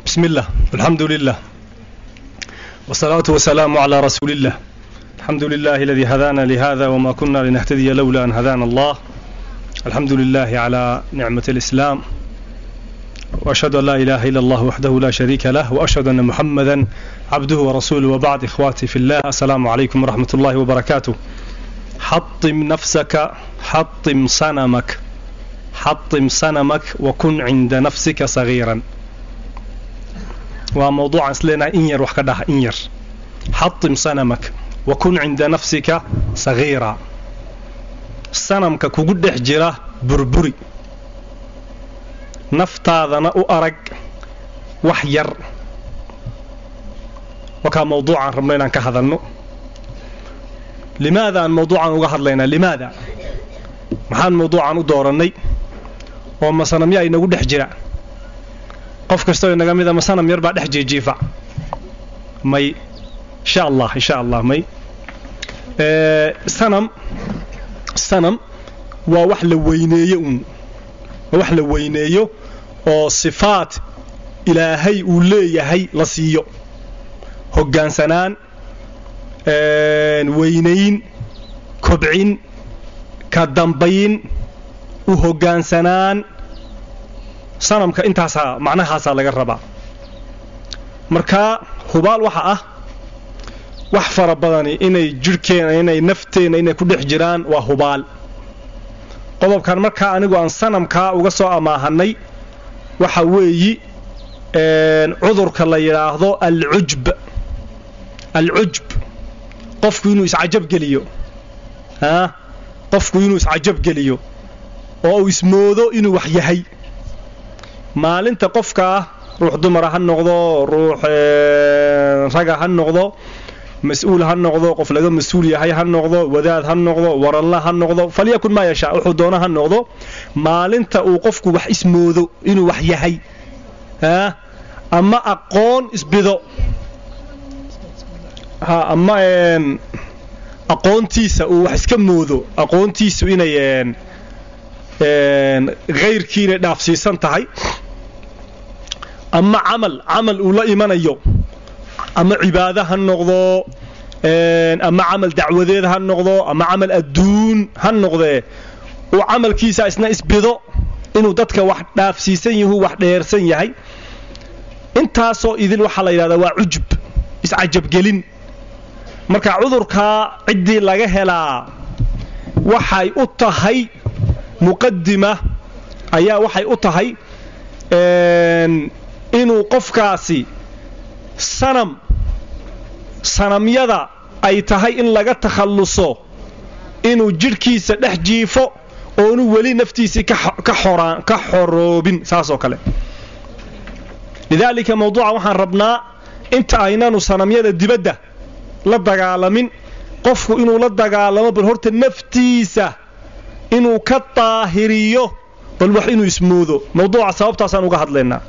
بسم الله الحمد لله والصلاة والسلام على رسول الله الحمد لله الذي هدانا لهذا وما كنا لنهتدي لولا أن هدانا الله الحمد لله على نعمة الإسلام وأشهد أن لا إله إلا الله وحده لا شريك له وأشهد أن محمدا عبده ورسوله وبعد إخواتي في الله السلام عليكم ورحمة الله وبركاته حطم نفسك حطم صنمك حطم صنمك وكن عند نفسك صغيرا وموضوع أسلنا إنير وحكدها إنير حطم صنمك وكن عند نفسك صغيرا صنمك كقدح جراه بربري naftaadana u arag wax yar wakaa mawduucaan rabno inaan ka hadalno limaada aan mawduucan uga hadlaynaa limaada maxaan mawduucan u doorannay oo masanamya inagu dhex jira qof kastoo inaga mida masanam yar baa dhex jiijiifa may insha allah insha allah may sanam sanam waa wax la weyneeyo uun waa wax la weyneeyo oo sifaad ilaahay uu leeyahay la siiyo hoggaansanaan weynayn kobcin ka dambayn u hoggaansanaan sanamka intaasaa macnahaasaa laga rabaa markaa hubaal waxa ah wax fara badani inay jidhkeenna inay nafteenna inay ku dhex jiraan waa hubaal qodobkan markaa anigu aan sanamkaa uga soo amaahanay waxa weeyi cudurka la yidhaahdo alcujb alcujb qofku inuu iscajabgeliyo a qofku inuu iscajabgeliyo oo uu ismoodo inuu wax yahay maalinta qofkaa ruux dumara ha noqdo ruux raga ha noqdo mas-uul ha noqdo qof laga mas-uul yahay ha noqdo wadaad ha noqdo waranla ha noqdo falyakun maa yashaa wuxuu doono ha noqdo maalinta uu qofku wax ismoodo inuu wax yahay ama aqoon isbido ama aqoontiisa uu wax iska moodo aqoontiisu inay hayrkii inay dhaafsiisan tahay ama camal camal uu la imanayo ama cibaado ha noqdo ama camal dacwadeed ha noqdo ama camal adduun ha noqdee uu camalkiisa isna isbido inuu dadka wax dhaafsiisan yahu wax dheersan yahay intaasoo idil waxaa la yidhahdaa waa cujub iscajabgelin marka cudurkaa ciddii laga helaa waxay u tahay muqadima ayaa waxay u tahay inuu qofkaasi sanam sanamyada ay tahay in laga takhalluso inuu jidhkiisa dhex jiifo oonu weli naftiisii ka xoroobin saasoo kale lidaalika mawduuca waxaan rabnaa inta aynanu sanamyada dibadda la dagaalamin qofku inuu la dagaalamo bal horta naftiisa inuu ka daahiriyo bal wax inuu ismoodo mawduuca sababtaasaan uga hadlaynaa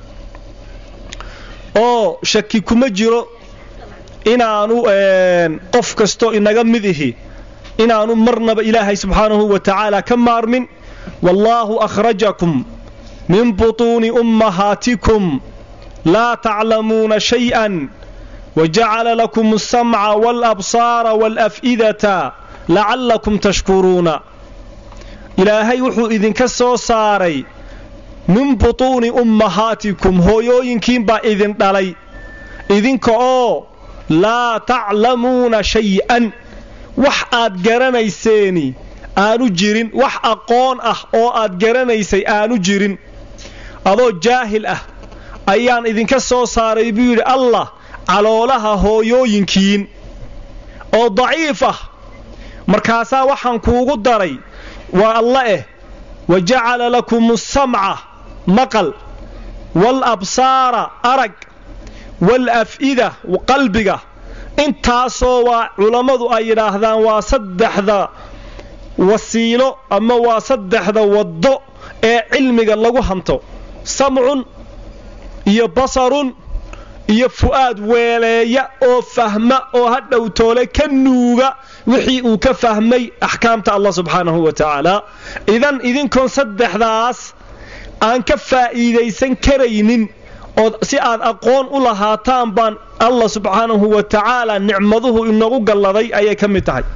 oo shaki kuma jiro inaanu qof kastoo inaga mid ihi inaanu marnaba ilaahay subxaanahu wa tacaala ka maarmin wallaahu akhrajakum min butuuni ummahaatikum laa taclamuuna shay'an wajacala lakum alsamca waalabsaara waalaf'idata lacallakum tashkuruuna ilaahay wuxuu idinka soo saaray min butuuni ummahaatikum hooyooyinkiin baa idin dhalay idinka oo laa taclamuuna shay'an wax aad garanayseeni aanu jirin wax aqoon ah oo aad garanaysay aanu jirin adoo jaahil ah ayaan idinka soo saaray buu yidhi allah caloolaha hooyooyinkiin oo daciif ah markaasaa waxaan kuugu daray waa alla eh wa jacala lakum asamca maqal waalabsaara arag waalaf'ida qalbiga intaasoo waa culammadu ay yidhaahdaan waa saddexda wasiilo ama waa saddexda waddo ee cilmiga lagu hanto samcun iyo basarun iyo fu'aad weeleeya oo fahma oo ha dhowtoole ka nuuga wixii uu ka fahmay axkaamta allah subxaanahu wa tacaala idan idinkoon saddexdaas aan ka faa'iidaysan karaynin ood si aad aqoon u lahaataan baan allah subxaanahu wa tacaala nicmaduhu inagu galladay ayay ka mid tahay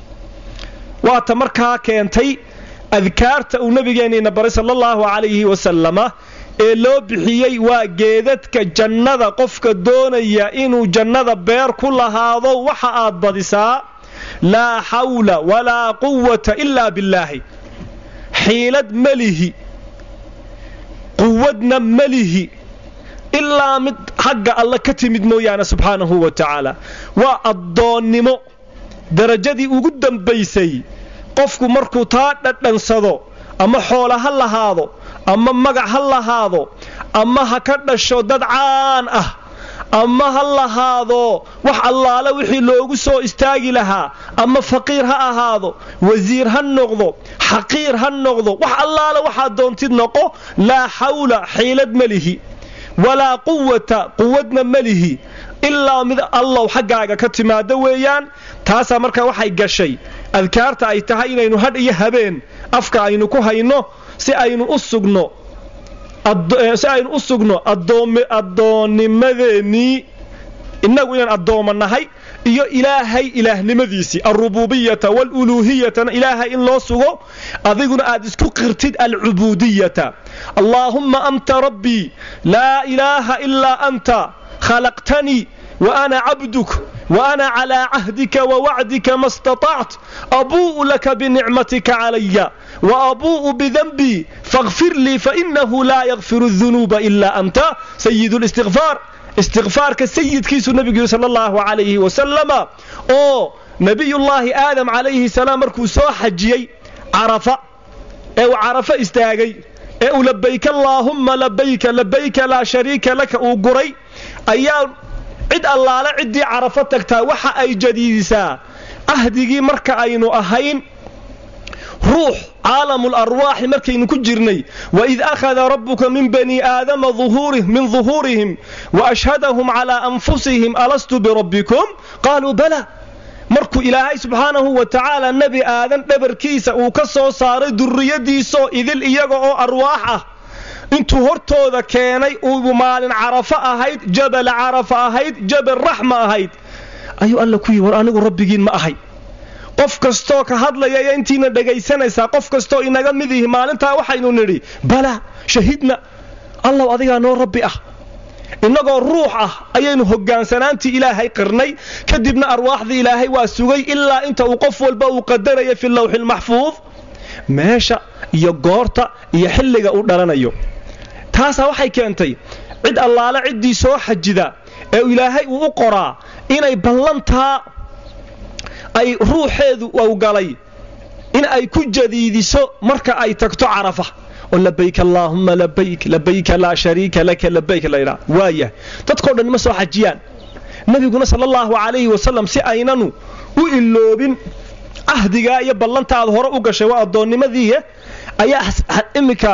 waata markaa keentay adkaarta uu nabigeenniina baray sala allahu calayhi wasalama ee loo bixiyey waa geedadka jannada qofka doonaya inuu jannada beer ku lahaado waxa aad badisaa laa xawla walaa quwata ilaa billaahi xiilad melihi quwadna melihi ilaa mid xagga alle ka timid mooyaane subxaanahu wa tacaala waa addoonnimo darajadii ugu dambaysay qofku markuu taa dhadhansado ama xoola ha lahaado ama magac ha lahaado ama ha ka dhasho dad caan ah ama ha lahaado wax allaale wixii loogu soo istaagi lahaa ama faqiir ha ahaado wasiir ha noqdo xaqiir ha noqdo wax allaale waxaad doontid noqo laa xawla xiilad melihi walaa quwata quwadna melihi ilaa mid allow xaggaaga ka timaada weeyaan taasaa markaa waxay gashay adkaarta ay tahay inaynu hadh iyo habeen afka aynu ku hayno si aynu u sugno si aynu u sugno addoonnimadeennii innagu inaan addooma nahay iyo ilaahay ilaahnimadiisii alrububiyata waaluluuhiyatana ilaahay in loo sugo adiguna aad isku qirtid alcubuudiyata allaahumma anta rabbii laa ilaaha ilaa anta khalaqtanii وأنا عبدك وأنا على عهدك ووعدك ما استطعت أبوء لك بنعمتك علي وأبوء بذنبي فاغفر لي فإنه لا يغفر الذنوب إلا أنت سيد الاستغفار استغفار كسيد كيس النبي صلى الله عليه وسلم أو نبي الله آدم عليه السلام مركو سو حجيي عرفة أو عرفة استاغي أو لبيك اللهم لبيك لبيك لا شريك لك أو قري أيام cid allaale ciddii carafo tagtaa waxa ay jadiidisaa ahdigii marka aynu ahayn ruux caalamul arwaaxi markaynu ku jirnay waid akhada rabbuka min bani aadama min duhuurihim waashhadahum calaa anfusihim alastu birabbikum qaaluu bala markuu ilaahay subxaanahu wa tacaala nebi aadan dhabarkiisa uu ka soo saaray durriyadiisoo idil iyaga oo arwaax ah intuu hortooda keenay uu maalin carafo ahayd jabal carafa ahayd jabal raxma ahayd ayuu alla ku yihi war anigu rabbigiin ma ahay qof kastoo ka hadlaya iyo intiina dhegaysanaysaa qof kastoo inaga mid ihi maalintaa waxaynu nidhi bala shahidna allow adigaa noo rabbi ah innagoo ruux ah ayaynu hogaansanaantii ilaahay qirnay kadibna arwaaxdii ilaahay waa sugay ilaa inta uu qof walba uu qadaraya fi lawxilmaxfuud meesha iyo goorta iyo xilliga uu dhalanayo taasaa waxay keentay cid allaale ciddii soo xajida ee ilaahay uu u qoraa inay ballantaa ay ruuxeedu u galay in ay ku jadiidiso marka ay tagto carafa oo labayk allaahumma labayk labayka laa shariika laka labayk laydhaa waayah dadkao dhan ma soo xajiyaan nebiguna sala allahu calayhi wasalam si aynanu u iloobin cahdigaa iyo ballantaad hore u gashay waa addoonnimadiiye ayaa iminka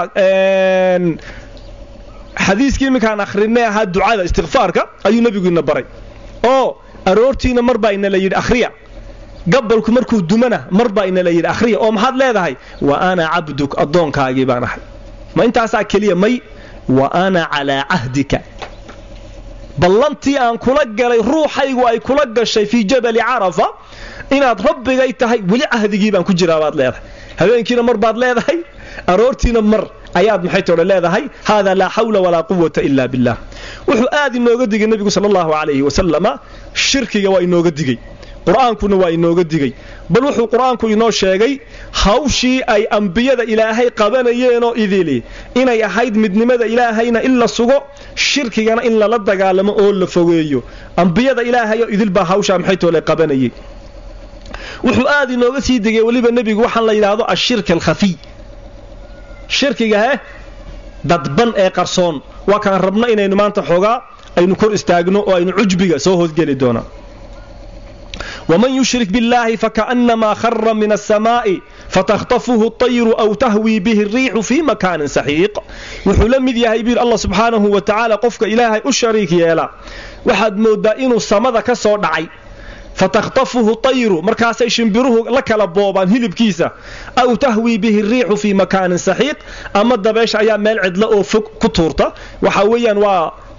xadiiskii iminkaan akhrinay ahaa ducada istikfaarka ayuu nebiguina baray oo aroortiina mar baa ina la yidhi akhriya gabalku markuu dumana mar baa ina la yidhi akhriya oo maxaad leedahay wa ana cabduk addoonkaagii baan ahay ma intaasaa keliya may wa ana calaa cahdika ballantii aan kula galay ruuxaygu ay kula gashay fii jabali carafa inaad rabbigay tahay weli cahdigii baan ku jiraa baad leedahay habeenkiina mar baad leedahay aroortiina mar ayaad maxay toodhe leedahay haadaa laa xawla walaa quwata ila billah wuxuu aad inooga digay nebigu sala allahu calayhi wasalama shirkiga waa inooga digey qur-aankuna waa inooga digey bal wuxuu qur-aanku inoo sheegay hawshii ay ambiyada ilaahay qabanayeenoo idili inay ahayd midnimada ilaahayna in la sugo shirkigana in lala dagaalamo oo la fogeeyo ambiyada ilaahayoo idil baa hawshaa maxay toole qabanayay wuxuu aad inooga sii degay weliba nebigu waxaan la yidhaahdo ashirk alkhafiy shirkiga he dadban ee qarsoon waa kaan rabno inaynu maanta xoogaa aynu kor istaagno oo aynu cujbiga soo hoosgeli doonaa waman yushrik biاllahi fakaأnamaa khara min aلsamaaءi fatakhطafuhu الطayru aw tahwii bihi الriixu fii makaanin saxiiq wuxuu la mid yahay buyir allah subxaanahu wa tacaala qofka ilaahay u shariik yeela waxaad moodaa inuu samada ka soo dhacay fatakhtafuhu tayru markaasay shimbiruhu la kala boobaan hilibkiisa aw tahwii bihi riixu fii makaanin saxiiq ama dabeesha ayaa meel cidlo oo fog ku tuurta waxa weeyaan waa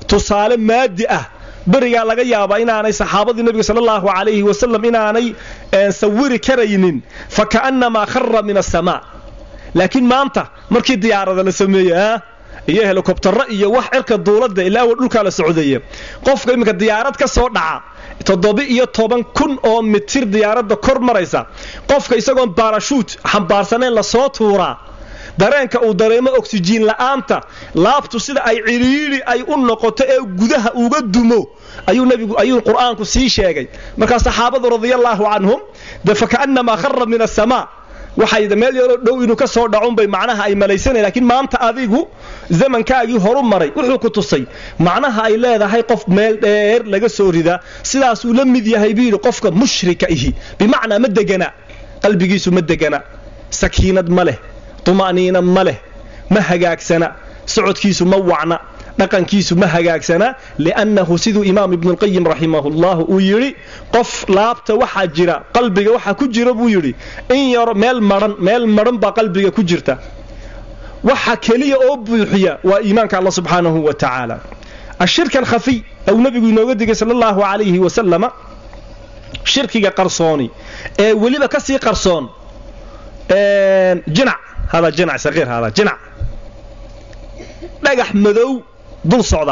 tusaale maadi ah berigaa laga yaabaa inaanay saxaabadii nebiga sala allahu calayhi wasalam inaanay sawiri karaynin fa ka'annamaa khara min asamaa laakiin maanta markii diyaarada la sameeyey iyo helikobtaro iyo wax cirka duuladda ilaa wa dhulkaa la socdaya qofka iminka diyaarad ka soo dhaca toddoba-iyo toban kun oo mitir diyaaradda kor maraysa qofka isagoon baarashuut xambaarsanayn lasoo tuuraa dareenka uu dareemo oksijiin la'aanta laabtu sida ay cidhiidhi ay u noqoto ee gudaha uga dumo ayuu nebigu ayuu qur'aanku sii sheegay markaa saxaabadu radiallaahu canhum de faka'annamaa khara min asamaa waxay meel yaroo dhow inuu ka soo dhacunbay macnaha ay malaysanay laakiin maanta adigu zamankaagii horu maray wuxuu ku tusay macnaha ay leedahay qof meel dheer laga soo ridaa sidaasuu la mid yahay buu yidhi qofka mushrika ihi bimacnaa ma degana qalbigiisu ma degana sakiinad ma leh tuma'niina ma leh ma hagaagsana socodkiisu ma wacna dhaqankiisu ma hagaagsana liannahu siduu imaam ibnulqayim raximahullahu uu yidhi qof laabta waxaa jira qalbiga waxaa ku jira buu yidhi in yaro meel maran meel maran baa qalbiga ku jirta waxa keliya oo buuxiya waa iimaanka alla subxaanahu wa tacaala ashirka alkhafiy ou nebigu inooga digay sala allahu calayhi wasalama shirkiga qarsooni ee weliba ka sii qarsoon jinac hada jinac saqiir hada jinac dhagax madow dul socda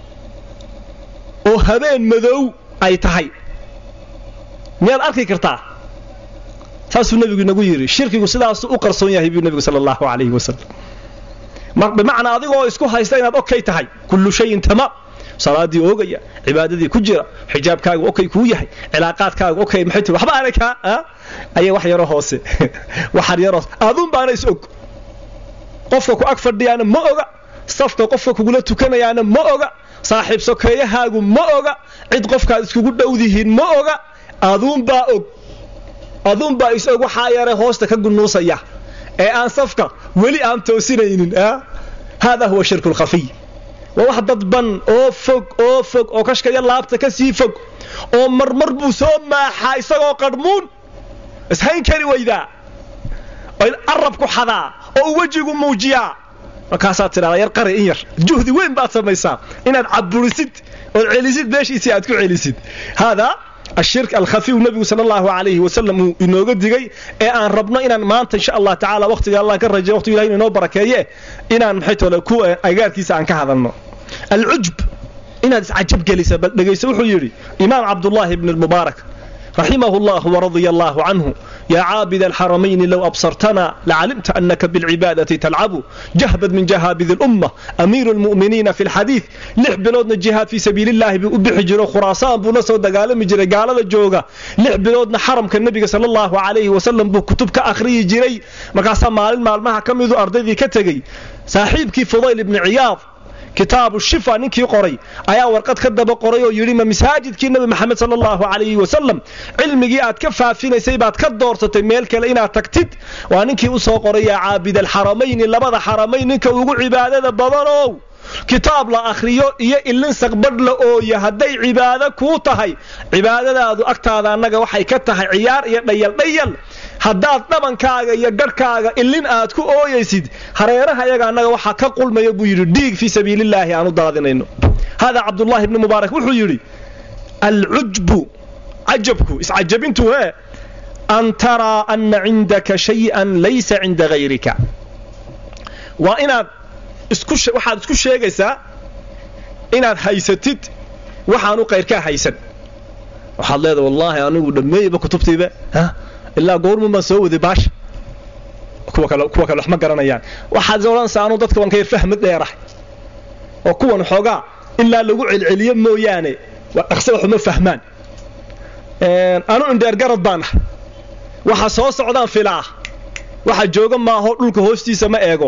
oo habeen madow ay tahay miyaad arki kartaa saasuu nebigu inagu yidhi shirkigu sidaasuu u qarsoon yahay buu nebigu sala allahu calayhi wasalam bimacnaa adigoo isku haysta inaad okay tahay kullu shayin tamaam salaadii oogaya cibaadadii ku jira xijaabkaagu okay kuu yahay cilaaqaadkaagu okay maxay tii waxba aanay kaa ayay wax yaro hoose waxar yaro aduun baana is og qofka ku ag fadhiyaana ma oga safka qofka kugula tukanayaana ma oga saaxiib sokeeyahaagu ma oga cid qofkaad iskugu dhowdihiin ma oga aduunbaa og aduunbaa is og waxaa yare hoosta ka gunuusaya ee aan safka weli aan toosinaynin haadaa huwa shirku lkhafiy waa wax dadban oo fog oo fog oo kashkaya laabta ka sii fog oo marmar buu soo maaxaa isagoo qadhmuun ishayn kari weydaa arabku xadaa oo wejigu muujiyaa markaasaad tidhahdaa yar qari in yar juhdi weyn baad samaysaa inaad caburisid ood celisid meeshiisii aad ku celisid haadaa ashirk alkhafiy nebigu sala allahu calayhi wasalam uu inooga digay ee aan rabno inaan maanta insha allah tacala waqtiga allah ka rajay waqtigu ilahi inoo barakeeye inaan maxay tole ku agaarkiisa aan ka hadalno alcujb inaad iscajab gelisa bal dhegayso wuxuu yidhi imaam cabdullaahi ibn almubaarak رحمه الله ورضي الله عنه يا عابد الحرمين لو أبصرتنا لعلمت أنك بالعبادة تلعب جهبد من جهابذ الأمة أمير المؤمنين في الحديث لح بلودنا الجهاد في سبيل الله بحجر خراسان بنصر دقال مجري قال الجوغة لح بلودنا حرم كالنبي صلى الله عليه وسلم بكتب كأخري جري مقاسا مال مال ما كم يذو أرضي كتغي صاحبك فضيل بن عياض kitaabu shifa ninkii qoray ayaa warqad ka daba qoray oo yidhi ma masaajidkii nebi maxamed sala allahu calayhi wasalam cilmigii aad ka faafinaysay baad ka doorsatay meel kale inaad tagtid waa ninkii u soo qoray yaa caabid alxaramayni labada xaramayn ninka ugu cibaadada badanow kitaab la akhriyo iyo ilin saqbadh la ooya hadday cibaado kuu tahay cibaadadaadu agtaada annaga waxay ka tahay ciyaar iyo dhayal dhayal haddaad dhabankaaga iyo garhkaaga ilin aad ku ooyaysid hareeraha iyaga annaga waxaa ka qulmaya buu yidhi dhiig fii sabiilillaahi aan u daadinayno haadaa cabdullaahi ibni mubaarak wuxuu yidhi alcujbu cajabku iscajabintu hee an taraa anna cindaka shay-an laysa cinda hayrika waa inaad waxaad isku sheegaysaa inaad haysatid waxaanu qayrkaa haysan waxaad leedaha wallaahi anigu dhammeeyba kutubtayba ilaa goormun baan soo waday baasha kuwa kale wax ma garanayaan waxaad odhanaysaa anuu dadka waan ka yar fahmad dheerahay oo kuwan xoogaa ilaa lagu celceliyo mooyaane dhaqse waxuma fahmaan anu indheergarad baan ah waxa soo socdaan filaa waxa jooga maaho dhulka hoostiisa ma eego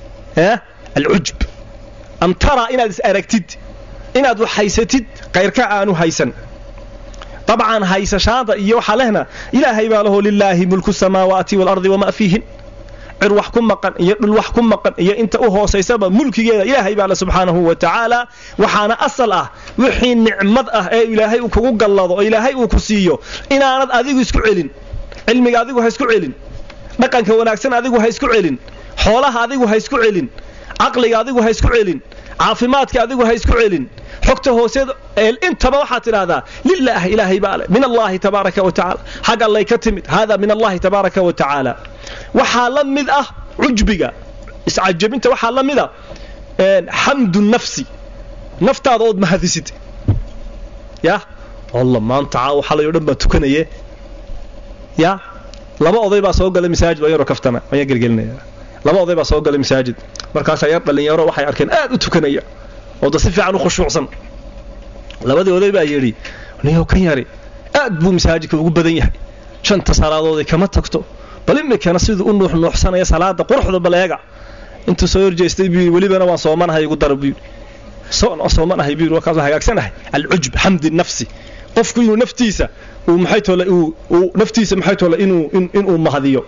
alcujb an taraa inaad is aragtid inaad wax haysatid kayrka aanu haysan dabcan haysashaada iyo waxaa lehna ilaahay baa laho lilaahi mulku samaawaati waalardi wamaa fiihin cir wax ku maqan iyo dhul wax ku maqan iyo inta u hoosaysaba mulkigeeda ilaahay baa le subxaanahu wa tacaala waxaana asal ah wixii nicmad ah ee ilaahay uu kugu gallado oo ilaahay uu ku siiyo inaanad adigu isku celin cilmiga adigu ha isku celin dhaqanka wanaagsan adigu ha isku celin xoolaha adigu ha isku celin caqliga adigu ha isku celin caafimaadka adigu ha isku celin xogta hooseeda intaba waxaad tidhaahdaa lilaah ilaahay baa leh min allahi tabaaraka wa tacaala xag allay ka timid hada min allahi tabaaraka wa tacaala waxaa la mid ah cujbiga iscajabinta waxaa la mid ah xamdu nafsi naftaada ood mahadisid ya alla maanta caawa xalay o dhan baa tukanaye ya laba oday baa soo galay masaajid waa yaroo kaftama ayaa gelgelinaya laba oday baa soo galay masaajid markaasaa yar dhallinyaro waxay arkeen aad u tukanaya oo da si fiican u khushuucsan labadii oday baa yidhi niyow kan yari aad buu masaajidka ugu badan yahay shanta salaadoodii kama tagto bal imikana siduu u nuuxnuuxsanaya salaada quruxda baleega intuu soo horjeestay buu welibana waan soomanahay igu dara buu soomanahay buu warkaas hagaagsanahay alcujb xamdi nafsi qofku inuu naftiisa uu maxay tole uu naftiisa maxay tole inuu inuu mahadiyo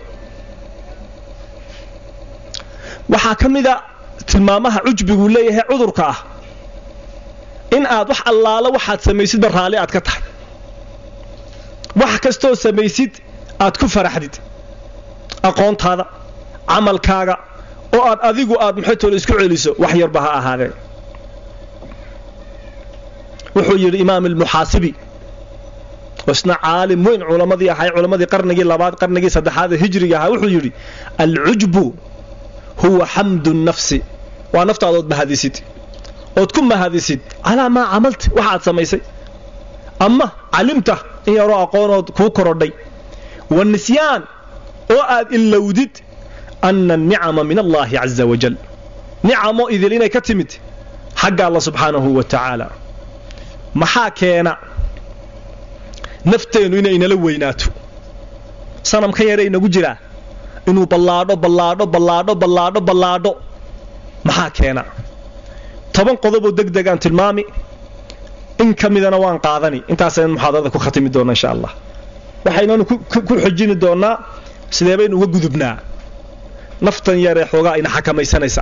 waxaa ka mida tilmaamaha cujbiguu leeyahay cudurka ah in aad wax allaalo waxaad samaysidba raalli aad ka tahay wax kastoo samaysid aad ku faraxdid aqoontaada camalkaaga oo aad adigu aad maxay tole isku celiso wax yarba ha ahaadee wuxuu yidhi imaam almuxaasibi isna caalim weyn culammadii ahay culammadii qarnigii labaad qarnigii saddexaad ee hijriga ahaa wuxuu yidhi alcujbu huwa xamdu nafsi waa naftaadood mahadisid ood ku mahadisid calaa maa camalti waxaad samaysay ama calimta in yaroo aqoonood kuu korodhay wa nisyaan oo aad ilowdid ana anicama min allaahi caza wajal nicamo idil inay ka timid xagga alla subxaanahu wa tacaala maxaa keena nafteennu inay inala weynaato sanamka yare inagu jiraa inuu ballaadho ballaadho ballaadho ballaadho ballaadho maxaa keena toban qodoboo deg degaan tilmaami in ka midana waan qaadani intaasaynu muxaadarada ku khatimi doona insha allah waxaynanu ku xojini doonnaa sidee baynu uga gudubnaa naftan yaree xoogaa ayna xakamaysanaysa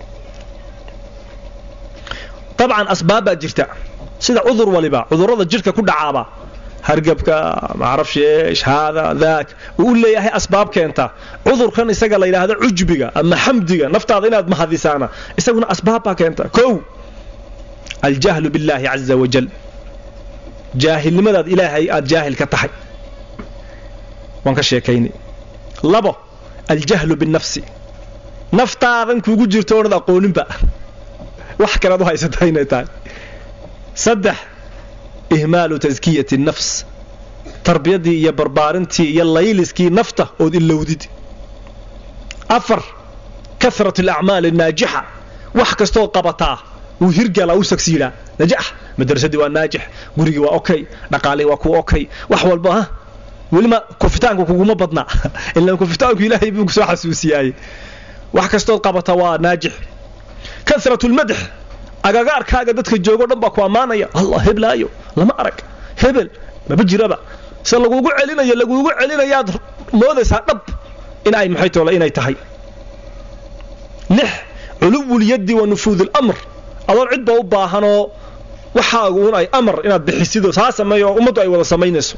dabcan asbaab baa jirta sida cudur waliba cudurrada jidhka ku dhacaaba hargabka macrafsheesh haada daak uu u leeyahay asbaab keenta cudurkan isaga la yidhaahdo cujbiga ama xamdiga naftaada inaad mahadisaana isaguna asbaab baa keenta kow aljahlu billaahi caza wajal jaahilnimadaad ilaahay aad jaahil ka tahay waan ka sheekaynay labo aljahlu binnafsi naftaadan kuugu jirto oonad aqooninba wax kalead u haysata inay tahay saddex ihmaalu taskiyati nafs tarbiyadii iyo barbaarintii iyo layliskii nafta ood ilowdid afar karat alacmaal annaajixa wax kastoo qabataa wuu hirgalaa u sagsiidhaa najax madrasadii waa naajix gurigii waa okay dhaqaalihii waa ku okay wax walba ha welima kufitaanku kuguma badna ilaan kufitaanku ilaahay buu kusoo xasuusiyaayey wax kastood qabata waa naajix karat lmadx agagaarkaaga dadka joogo dhan baa ku ammaanaya allah heblaayo lama arag hebel maba jiraba se lagugu celinayo lagugu celinayaad moodaysaa dhab in ay maxay toole inay tahay lix culuwulyaddi wa nufuud اlamr adoon cidba u baahanoo waxaagu un ay amar inaad bixisidoo saa sameeyo oo ummaddu ay wada samaynayso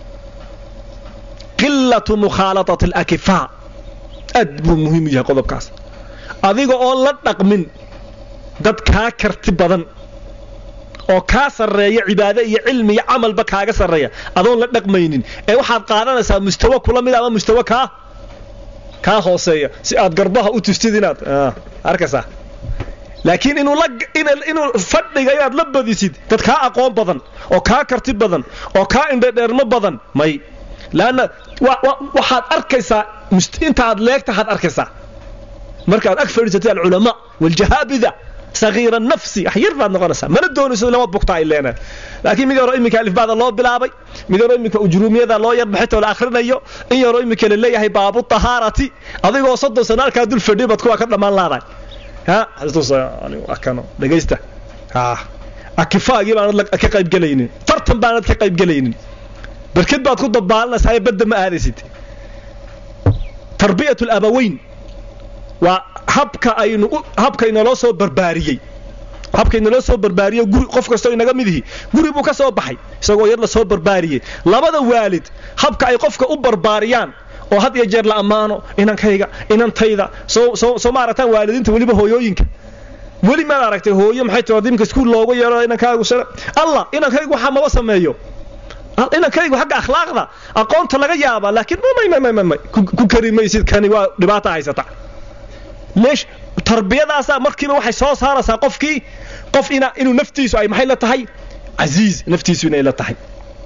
qilatu mukhaalataة اlakifaa aad buu muhiim u yahay qodobkaas adiga oon la dhaqmin dad kaa karti badan oo kaa sarreeya cibaade iyo cilmi iyo camalba kaaga sarreeya adoon la dhaqmaynin ee waxaad qaadanaysaa mustawa kula mid ama mustawa kaa kaa hooseeya si aad garbaha u tustid inaad arkaysaa laakiin inuu inuu fadhiga inaad la badisid dad kaa aqoon badan oo kaa karti badan oo kaa indhadheermo badan may laanna waxaad arkaysaa intaaad leegtahaad arkaysaa markaad ag fadhiisatay alculamaa waljahaabida sagiira nafsi wax yar baad noqonaysaa mana doonayso lama bugta ay leenahay laakiin mid yaroo iminka alifbaada loo bilaabay mid yaroo iminka ujruumiyada loo yar baxitoo la akhrinayo in yaroo iminka la leeyahay baabu tahaarati adigoo soddon sano halkaa dul fadhiyo baad kuwaa ka dhammaan laadahay ha kano dhegaysta ha akifaagii baanad ka qaybgelaynin tartan baanad ka qaybgelaynin barked baad ku dabaalanaysaa ee badda ma aadaysid tarbiyat alabaweyn waa habka aynu habka inaloo soo barbaariyey habka inaloo soo barbaariyo guri qof kastoo inaga mid ihi guri buu ka soo baxay isagoo yar la soo barbaariyey labada waalid habka ay qofka u barbaariyaan oo had iyo jeer la ammaano inankayga inantayda soo soo soo maaragtaan waalidiinta weliba hooyooyinka weli maad aragtay hooyo maxay tiri dimka iskuul loogu yeero inankaagu allah inankaygu waxaa maba sameeyo inankaygu xagga akhlaaqda aqoonta laga yaabaa laakiin ku kari maysid kani waa dhibaata haysata leesh tarbiyadaasaa markiiba waxay soo saaraysaa qofkii qof inuu naftiisu ay maxay la tahay casiiz naftiisu inay la tahay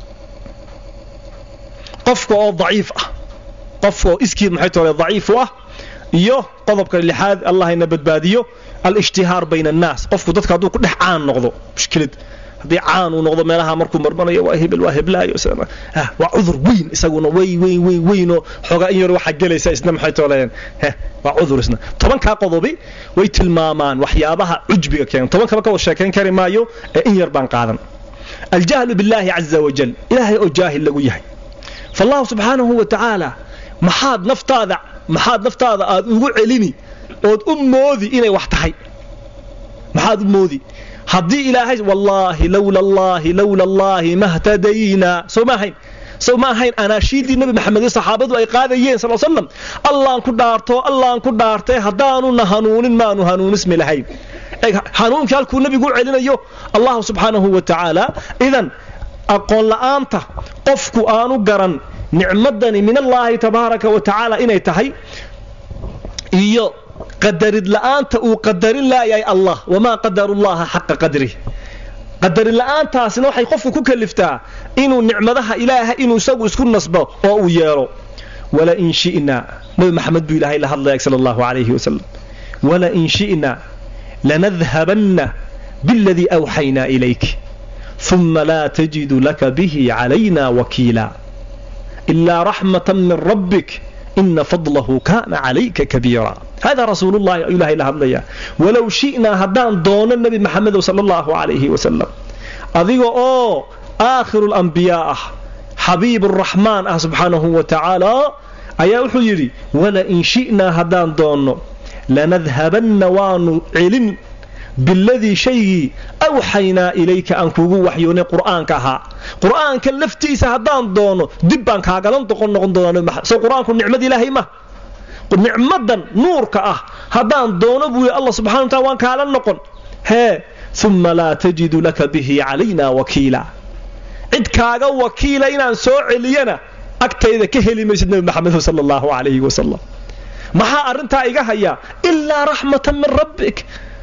qofka oo daciif ah qofka oo iskiid maxay tole daciif u ah iyo qodobka lixaad allah ina badbaadiyo al-ishtihaar bayna annaas qofku dadka hadduu ku dhex caan noqdo mushkilad haddii caan uu noqdo meelaha markuu marmanayo waa hebel waa heblaayo waa cudur weyn isaguna wey weyn weyn weynoo xoogaa in yar waxaa gelaysa isna maxay tooleen waa cudur isna tobankaa qodobi way tilmaamaan waxyaabaha cujbiga keena tobankaba ka wada sheekayn kari maayo ee in yar baan qaadan aljahlu billaahi caza wajal ilaahay oo jaahil lagu yahay faallahu subxaanahu wa tacaala maxaad naftaada maxaad naftaada aad ugu celini ood u moodi inay wax tahay maxaad u moodi haddii ilaahay wallaahi lowla allaahi lowla allaahi mahtadaynaa soo ma ahayn soo ma ahayn anaashiidii nabi maxamed iyo saxaabadu ay qaadayeen sal slam allaan ku dhaarto allaan ku dhaartay haddaanuna hanuunin maanu hanuunismi lahayn hanuunkii halkuu nabigu u celinayo allahu subxaanahu wa tacaala idan aqoon la'aanta qofku aanu garan nicmadani min allaahi tabaaraka wa tacaala inay tahay iyo qadarid la'aanta uu qadarin laayahay allah wamaa qadarullaha xaqa qadrih qadarin la'aantaasina waxay qofku ku kaliftaa inuu nicmadaha ilaaha inuu isagu isku nasbo oo uu yeelo walain shi'naa nabi maxamed buu ilaahay la hadlaya sala allahu calayhi wasalam walain shi'naa lanadhabanna biladii awxaynaa ilayk uma laa tajidu laka bihi calayna wakiila ilaa raxmatan min rabbik ina fadlahu kaana calayka kabiira hada rasuulullahi ayuu ilahay la hadlayaa walow shi'naa haddaan doono nebi maxamedow sala allahu calayhi wasalam adiga oo aakhiru lambiyaa ah xabiib araxmaan ah subxaanahu wa tacaala ayaa wuxuu yidhi walain shi'naa haddaan doonno lanadhabanna waanu celin biladii shaygii awxaynaa ilayka aan kuugu waxyoonay qur'aanka ahaa qur'aanka laftiisa haddaan doono dib baan kaagalan doqon noqon doonaa so qur-aanku nicmad ilaahay ma nicmadan nuurka ah haddaan doono buu yidhi allah subxana wa taala waan kaala noqon hee uma laa tajidu laka bihi calayna wakiila cid kaaga wakiila inaan soo celiyana agtayda ka heli maysid nebi maxamed sala allahu calayhi wasalam maxaa arrintaa iga hayaa ilaa raxmatan min rabbik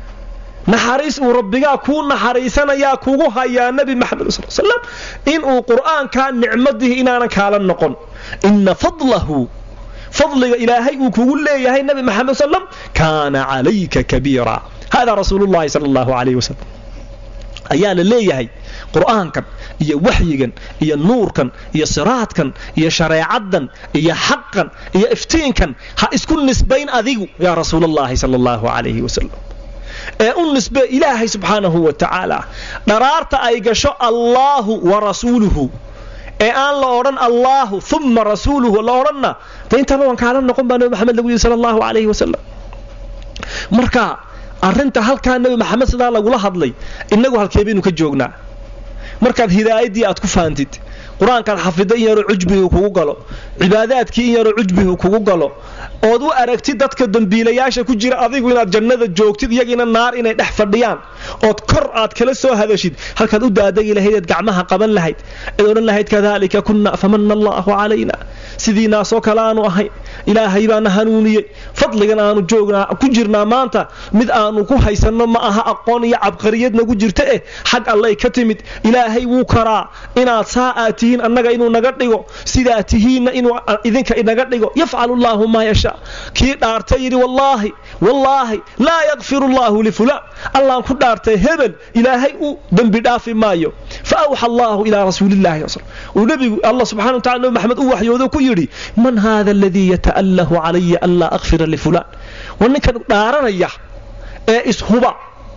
naxariis uu rabbigaa kuu naxariisanayaa kugu hayaa nebi maxamed sal slam inuu qur'aankaa nicmadii inaanan kaala noqon ina fadlahu fadliga ilaahay uu kugu leeyahay nebi maxamed slam kaana calayka kabiira hada rasuulullahi sala allahu calayh wasalam ayaa la leeyahay qur'aankan iyo waxyigan iyo nuurkan iyo siraadkan iyo shareecaddan iyo xaqan iyo iftiinkan ha isku nisbayn adigu yaa rasuulallahi sala allahu calayhi wasalam ee u nisbe ilaahay subxaanahu wa tacaala dharaarta ay gasho allaahu wa rasuuluhu ee aan la odhan allaahu uma rasuuluhu la odhanna de intaba waan kaala noqon baa nebi maxamed lagu yidhi sala allahu calayhi wasalam marka arrinta halkaa nebi maxamed sidaa lagula hadlay innagu halkee baynu ka joognaa markaad hidaayaddii aad ku faantid qur-aankaad xafida in yaroo cujbigu kugu galo cibaadaadkii in yaroo cujbigu kugu galo ood u aragtid dadka dambiilayaasha ku jira adigu inaad jannada joogtid iyagiina naar inay dhex fadhiyaan ood kor aad kala soo hadashid halkaad u daadagi lahayd eed gacmaha qaban lahayd eed odhan lahayd kadaalika kunna famana allaahu calayna sidiinaasoo kale aanu ahayn ilaahay baana hanuuniyey fadligan aanu joognaa ku jirnaa maanta mid aanu ku haysanno ma aha aqoon iyo cabqariyad nagu jirta eh xag allay ka timid ilaahay wuu karaa inaad saa aad tihiin annaga inuu naga dhigo sidaa tihiinna inuu idinka inaga dhigo yafcalu llaahu maa yashaa kii dhaartay yidhi wallaahi wallaahi laa yakfiru allaahu lifulaan allaan ku dhaartay hebel ilaahay u dembi dhaafi maayo fa awxa allaahu ilaa rasuulillahi uu nebigu allah subxana wa tacala nabi maxamed u waxyoodo ku yidhi man haada aladii yata'allahu calaya an laa akfira lifulaan war ninkan dhaaranaya ee ishuba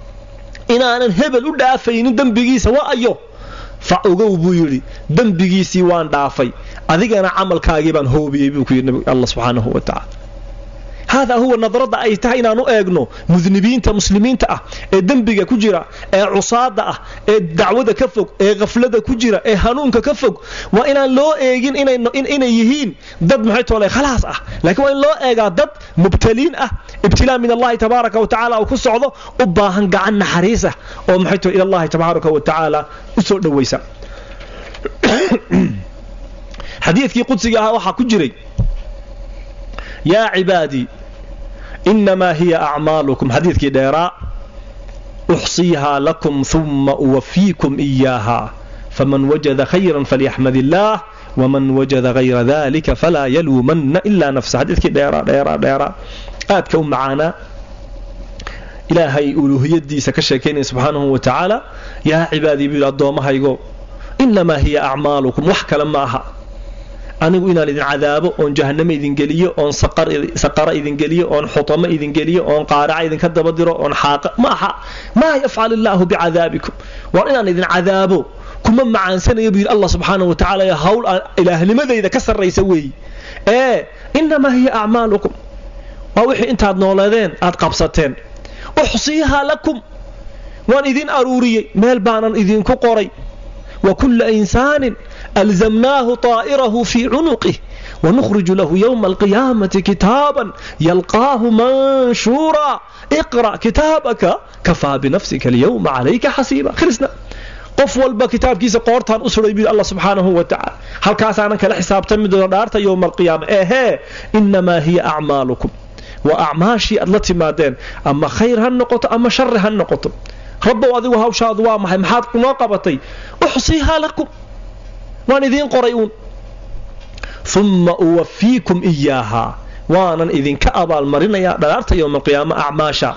inaanan hebel u dhaafaynin dembigiisa waa ayo fa ogow buu yidhi dembigiisii waan dhaafay adigana camalkaagii baan hoobiyey buu ku yidhi alla subxaanahu wa tacaala haadaa huwa nadarada ay tahay inaanu eegno mudnibiinta muslimiinta ah ee dembiga ku jira ee cusaada ah ee dacwada ka fog ee khaflada ku jira ee hanuunka ka fog waa inaan loo eegin inay yihiin dad maxay toole khalaas ah laakiin waa in loo eegaa dad mubtaliin ah ibtilaa min allahi tabaaraka wa tacaala uu ku socdo u baahan gacan naxariis ah oo maxay toole ila allahi tabaaraka wa tacaala u soo dhowaysa xadiidkii qudsiga ahaa waxaa ku jiray yaa cibaadii inamaa hiya acmaalukum xadiidkii dheeraa uxsiihaa lakum uma uwafiikum iyaaha faman wajada khayran falyaxmad illaah waman wajada hayra dalika falaa yaluumanna ilaa nafsa xadiidkii dheeraa dheeraa dheeraa aadka u macaanaa ilaahay uluuhiyadiisa ka sheekaynaya subxaanahu wa tacaala yaa cibaadii buu yidhi addoommahaygo inamaa hiya acmaalukum wax kale ma aha anigu inaan idin cadaabo oon jahannamo idin geliyo oon saqara idin geliyo oon xutamo idin geliyo oon qaaraca idinka daba diro oon xaaqa maaha maa yafcal illaahu bicadaabikum waa inaan idin cadaabo kuma macaansanayo buu yidhi allah subxaana wa tacala hawl ilaahnimadayda ka sarraysa weeyi ee inamaa hiya acmaalukum waa wixii intaad nooleedeen aad qabsateen uxsiihaa lakum waan idin aruuriyey meel baanan idinku qoray wa kulla insaanin alzamnaahu طaa'irahu fii cunuqih ونخرج له يوم القيامة كتابا يلقاه منشورا اقرأ كتابك كفى بنفسك اليوم عليك حسيبا خلصنا qof walba kitaabkiisa qoortaan u suray buu allah subxaanahu wa tacaala halkaasaanan kala xisaabtami doona dhaarta yowma alqiyaama ehee innamaa hiya acmaalukum waa acmaashii aad la timaadeen ama khayr ha noqoto ama shari ha noqoto rabbow adigu hawshaadu waa maxay maxaad noo qabatay uxsiihaa lakum waan idiin qoray uun uma uwafiikum iyaahaa waanan idinka abaalmarinayaa dhalaarta yowma alqiyaama acmaasha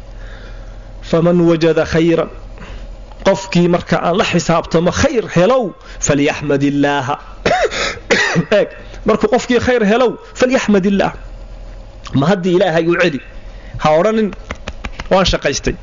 faman wajada khayran qofkii marka aan la xisaabtamo khayr helow falyaxmad illaaha eeg markuu qofkii khayr helow falyaxmad illaah ma haddii ilaahay u celi ha odhanin waan shaqaystay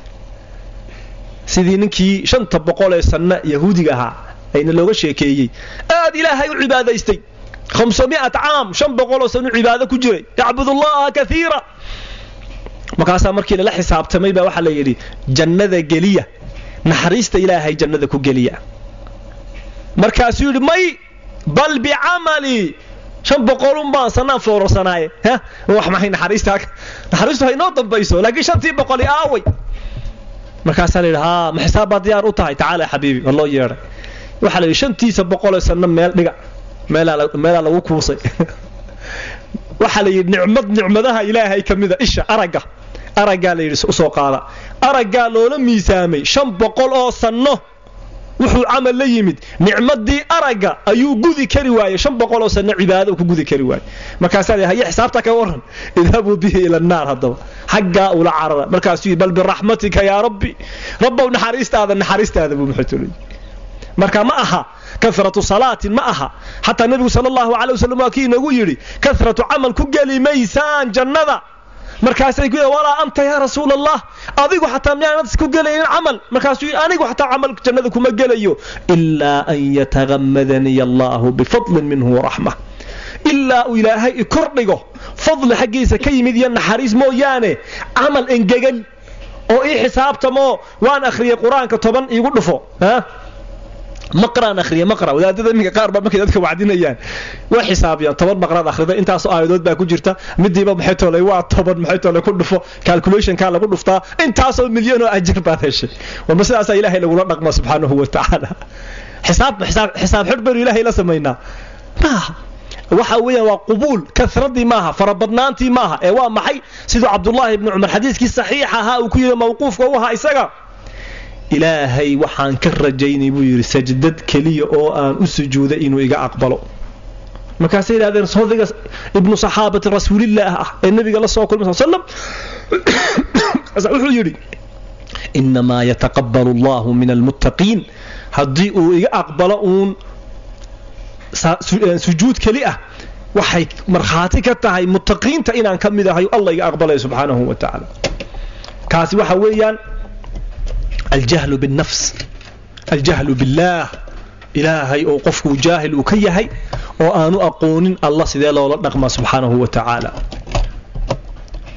sidii ninkii shanta boqol ee sanna yahuudiga ahaa ayna looga sheekeeyey aad ilaahay u cibaadaystay hamsamiat caam shan boqoloo san u cibaado ku jiray yacbud allaha kaiira markaasaa markii lala xisaabtamay baa waxaa la yidhi jannada geliya naxariista ilaahay jannada ku geliya markaasuu yidhi may bal bicamalii shan boqolun baan sanaan foorarsanaaye wax maxay naxariista naxariistu ha inoo dambayso laakiin shantii boqoli aaway markaasaa la yidhi haa ma xisaab baad diyaar u tahay tacaala xabiibi waa loo yeedhay waxaa la yidhi shantiisa boqoloo sanno meel dhiga meelaa lagu kuusay waxaa la yidhi nicmad nicmadaha ilaahay ka mida isha aragga araggaa la yidhi usoo qaada araggaa loola miisaamay shan boqol oo sanno wuxuu camal la yimid nicmadii aragga ayuu gudi kari waayey shan boqol oo sanno cibaado ku gudi kari waayey markaasaa la haye xisaabta ka waran idhabuu bihi ila annaar haddaba xaggaa ula carara markaasuu yidhi bal biraxmatika yaa rabbi rabbow naxariistaada naxariistaada buu muxuutulay marka ma aha karatu salaatin ma aha xataa nebigu sal allahu calay wasalam waa kii inagu yidhi karatu camal ku geli maysaan jannada markaasay ku walaa anta yaa rasuul allah adigu xataa miyaanad isku gelaynin camal markaasuu yidhi anigu xataa camal jannada kuma gelayo ilaa an yatagammadaniy allahu bifadlin minhu waraxma ilaa uu ilaahay i kordhigo fadli xaggiisa ka yimid iyo naxariis mooyaane camal engegan oo ii xisaabtamoo waan akhriyay qur-aanka toban iigu dhufo maqraan akhriya maqra wadaadada iminka qaar baa markay dadka wacdinayaan way xisaabiyaan toban maqraad akhrida intaasoo aayadood baa ku jirta midiiba maxay toolay waa toban maxay toolay ku dhufo calculationkaa lagu dhuftaa intaasoo milyan oo ajir baad heshay warma sidaasaa ilaahay lagula dhaqma subxaanahu wa tacaala xisaab xisaab xisaab xidh baynu ilaahay la samaynaa maaha waxa weeyaan waa qubuul karadii maaha farabadnaantii maaha ee waa maxay siduu cabdullaahi ibni cumar xadiiskii saxiix ahaa uu ku yidhi mawquufka u ahaa isaga ilaahay waxaan ka rajaynay buu yidhi sajdad keliya oo aan u sujuuday inuu iga aqbalo markaasay yidhahdeen sodiga ibnu saxaabati rasuulillaah ah ee nebiga la soo kulmay sal slam wuxuu yidhi inamaa yataqabbalu allahu min almuttaqiin haddii uu iga aqbalo uun sujuud keli ah waxay markhaati ka tahay muttaqiinta inaan ka mid ahay allah iga aqbalaya subxaanahu wa tacaala kaasi waxa weeyaan aljahlu binnafs aljahlu billaah ilaahay oo qofkuu jaahil uu ka yahay oo aanu aqoonin allah sidee loola dhaqmaa subxaanahu wa tacaala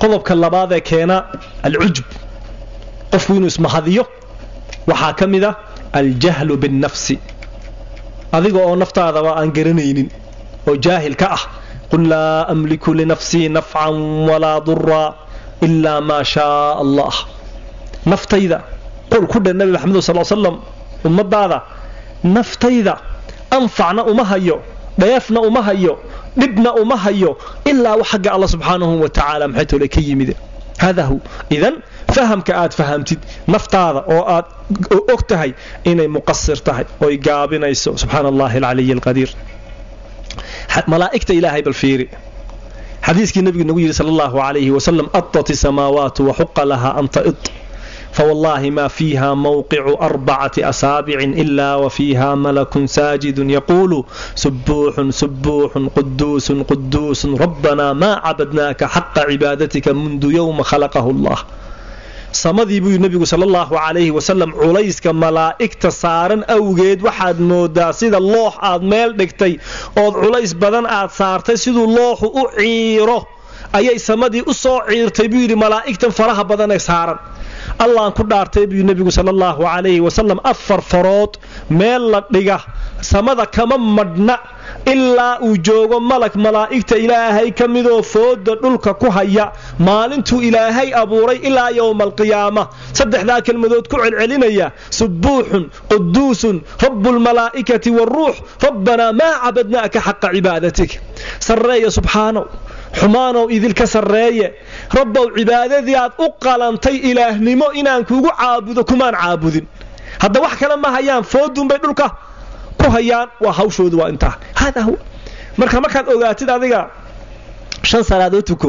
qodobka labaad ee keena alcujub qofku inuu ismahadiyo waxaa ka mid a aljahlu binnafsi adiga oo naftaadaba aan garanaynin oo jaahil ka ah qul laa amliku linafsii nafcan walaa duraa ilaa maa shaaa allah naftayda qul ku dheh nabi maxamed sal slam ummadaada naftayda anfacna uma hayo dheefna uma hayo dhibna uma hayo ilaa wax xagga alla subxaanahu wa tacaala maxay tole ka yimid hada hu idan fahamka aad fahamtid naftaada oo aad og tahay inay muqasir tahay oy gaabinayso subxaana allahi alcaliy alqadiir malaa'igta ilaahay bal fiiri xadiiskii nabigu nagu yidhi sal allahu alayhi wasalam adat samaawaatu waxuqa laha an ta'id فوالله ما فيها موقع أربعة أسابع إلا وفيها ملك ساجد يقول سبوح سبوح قدوس قدوس ربنا ما عبدناك حق عبادتك منذ يوم خلقه الله samadii buu nebigu sal allahu calayhi wasalam culayska malaa'igta saaran awgeed waxaad moodaa sida loox aad meel dhigtay ood culays badan aad saartay siduu looxu u ciiro ayay samadii u soo ciirtay buu yidhi malaa'igtan faraha badan ee saaran allaan ku dhaartay buu nebigu sal allahu calayhi wasalam afar farood meel la dhiga samada kama madhna ilaa uu joogo malag malaa'igta ilaahay ka midoo fooda dhulka ku haya maalintuu ilaahay abuuray ilaa yowma alqiyaama saddexdaa kelmadood ku celcelinaya subuuxun quduusun rabbulmalaa'ikati waaruux rabbanaa maa cabadnaaka xaqa cibaadatik sarreeya subxaanow xumaanow idilka sarreeye rabbow cibaadadii aad u qalantay ilaahnimo inaan kuugu caabudo kumaan caabudin hadda wax kale ma hayaan foodunbay dhulka ku hayaan waa hawshoodu waa intaa hada huwa marka markaad ogaatid adiga shan salaadood tuko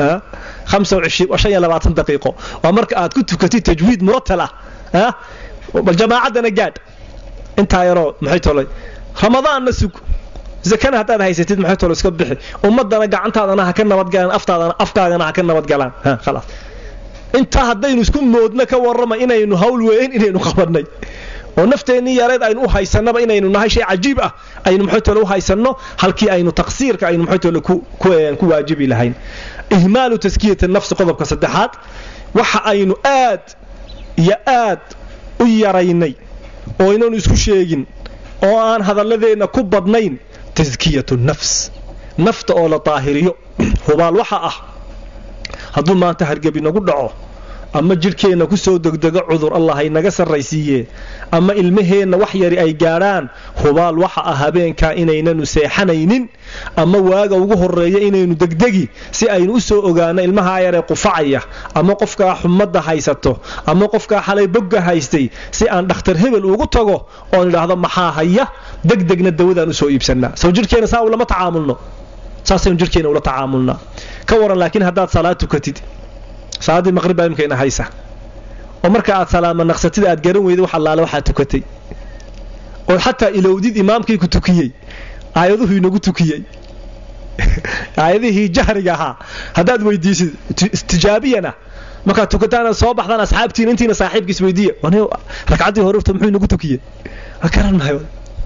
daqiiqo waa marka aad ku tukatid tajwiid muratal ah bal jamaacaddana gaadh intaa yaroo maxay tolay ramadaanna sug zakana haddaad haysatid maxay tolo iska bixi ummadana gacantaadana ha ka nabadgalaan aftaadana afkaagana ha ka nabadgalaan khalaas intaa haddaynu isku moodno ka warrama inaynu hawl weyn inaynu qabanay oo nafteennii yareed aynu u haysanaba inaynu nahay shay cajiib ah aynu maxay tole u haysanno halkii aynu taqsiirka aynu maxay tole ku waajibi lahayn ihmaalu taskiyati nafsi qodobka saddexaad waxa aynu aad iyo aad u yaraynay oo inaynu isku sheegin oo aan hadalladeenna ku badnayn taskiyatu nafs nafta oo la daahiriyo hubaal waxa ah hadduu maanta hargebi nagu dhaco ama jidhkeenna ku soo degdego cudur allah haynaga sarraysiiye ama ilmaheenna wax yari ay gaadhaan hubaal waxa ah habeenkaa inaynanu seexanaynin ama waaga ugu horreeya inaynu degdegi si aynu u soo ogaano ilmahaa yaree qufacaya ama qofkaa xumadda haysato ama qofkaa xalay bogga haystay si aan dhakhtar hebel ugu tago oon idhaahdo maxaa haya degdegna dawadaan usoo iibsannaa sow jidhkeenna saa ulama tacaamulno saasaynu jidhkeenna ula tacaamulnaa ka waran laakiin haddaad salaad tukatid salaaddii maqrib baa imkayna haysa oo marka aad salaama naqsatid aad garan weyda wax allaale waxaad tukatay oo xataa ilowdid imaamkii ku tukiyey aayaduhu inagu tukiyey aayadihii jahriga ahaa haddaad weydiisid tijaabiyana markaad tukataan soo baxdaan asxaabtiina intiina saaxiibkiis weydiiya ragcaddii horurta muxuu inagu tukiyey garan maayo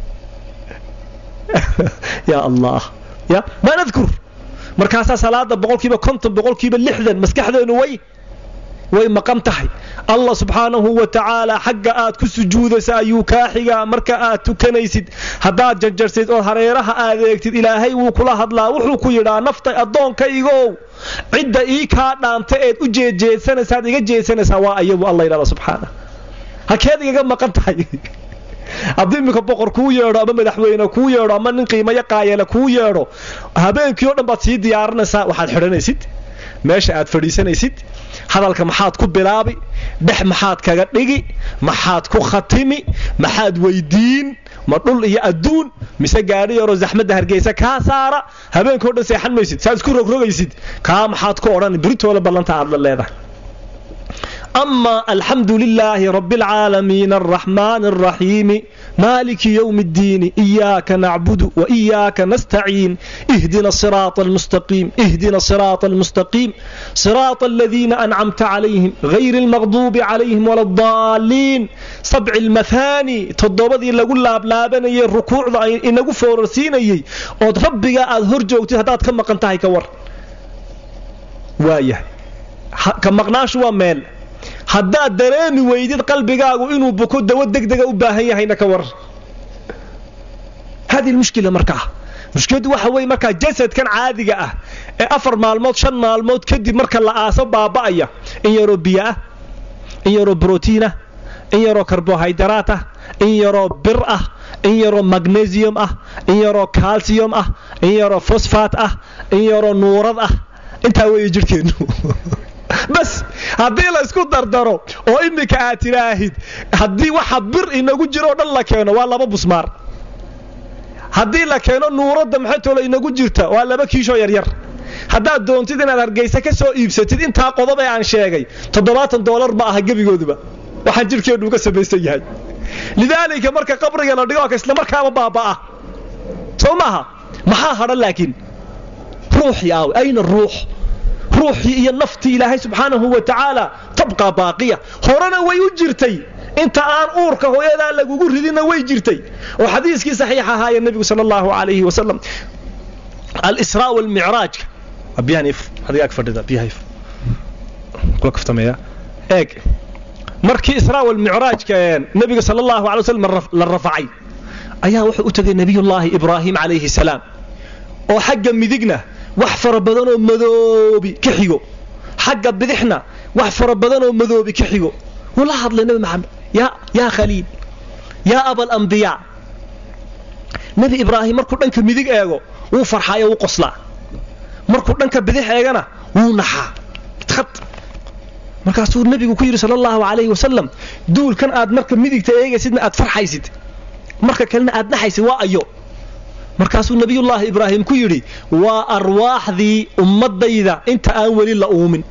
yaa allah ya maa nadkur markaasaa salaada boqolkiiba konton boqolkiiba lixdan maskaxdeenu way way maqan tahay allah subxaanahu wa tacaala xagga aad ku sujuudaysa ayuu kaa xigaa marka aad tukanaysid haddaad janjarsid oo hareeraha adeegtid ilaahay wuu kula hadlaa wuxuu ku yidhaa naftay addoonkaygow cidda ii kaa dhaanta eed u jeedjeedsanaysaad iga jeedsanaysaa waa ayabu alla yidhahda subxaana halkeed igaga maqan tahay haddii iminka boqor kuu yeedho ama madaxweyne kuu yeedho ama nin qiimayo qaayala kuu yeedho habeenkii o dhan baad sii diyaarinaysaa waxaad xidhanaysid meesha aad fadhiisanaysid hadalka maxaad ku bilaabi dhex maxaad kaga dhigi maxaad ku khatimi maxaad weydiin ma dhul iyo adduun mise gaadhi yaroo zaxmadda hargeysa kaa saara habeenkao dhan seexan maysid saad isku rogrogaysid kaa maxaad ku odhan biritoole ballanta aad la leedahay أما الحمد لله رب العالمين الرحمن الرحيم مالك يوم الدين إياك نعبد وإياك نستعين اهدنا الصراط المستقيم اهدنا الصراط المستقيم صراط الذين أنعمت عليهم غير المغضوب عليهم ولا الضالين سبع المثاني تضبضي لقول لاب لابني الركوع إنه فورسيني ود ربك أظهر جوتي هدات كما قنتهي كور وايه ka maqnaashu waa meel haddaad dareemi weydid qalbigaagu inuu buko dawo degdega u baahan yahayna ka war hadi mushkila markaa mushkiladu waxa weye markaa jasadkan caadiga ah ee afar maalmood shan maalmood kadib marka la aaso baaba'aya in yaroo biyo ah in yaroo brotiinah in yaroo karbohaydraat ah in yaroo bir ah in yaroo magnesium ah in yaroo calcium ah in yaroo fosfat ah in yaroo nuurad ah intaa weeye jidhkeennu bas haddii la isku dardaro oo iminka aad tiraahid haddii waxa bir inagu jiroo dhan la keeno waa laba busmaar haddii la keeno nuuradda maxaytoola inagu jirta waa laba kiishoo yaryar haddaad doontid inaad hargaysa ka soo iibsatid intaa qodob ee aan sheegay toddobaatan doolar ma aha gebigooduba waxaan jidhkeennu ka samaysan yahay lidaalika marka qabriga la dhigo isla markaaba baaba'a soo maaha maxaa hadhan laakiin ruuxii aawe ayna ruux ruuxii iyo naftii ilaahay subxaanahu wa tacaala tabqaa baaqiya horena way u jirtay inta aan uurka hooyadaa lagugu ridinna way jirtay oo xadiiskii saxiix ahaaya nebigu sal allahu alayhi wasalam alisraa walmicraajka kula kaftameeya eeg markii israa walmicraajka nebiga sal allahu alay wasallam la rafacay ayaa wuxuu u tegay nebiyullaahi ibraahim calayhi salaam oo xagga midigna wax fara badanoo madoobi ka xigo xagga bidixna wax fara badanoo madoobi ka xigo wuu la hadlay nebi maxamed yaa khaliil yaa abalambiyaa nebi ibraahim markuu dhanka midig eego wuu farxaayo wuu qoslaa markuu dhanka bidix eegana wuu naxaa markaasuu nebigu ku yidhi sal allahu alayhi wasalam duulkan aad marka midigta eegaysidna aad farxaysid marka kalena aad naxaysid waa ayo markaasuu nebiyullaahi ibraahim ku yidhi waa arwaaxdii ummadayda inta aan weli la uumin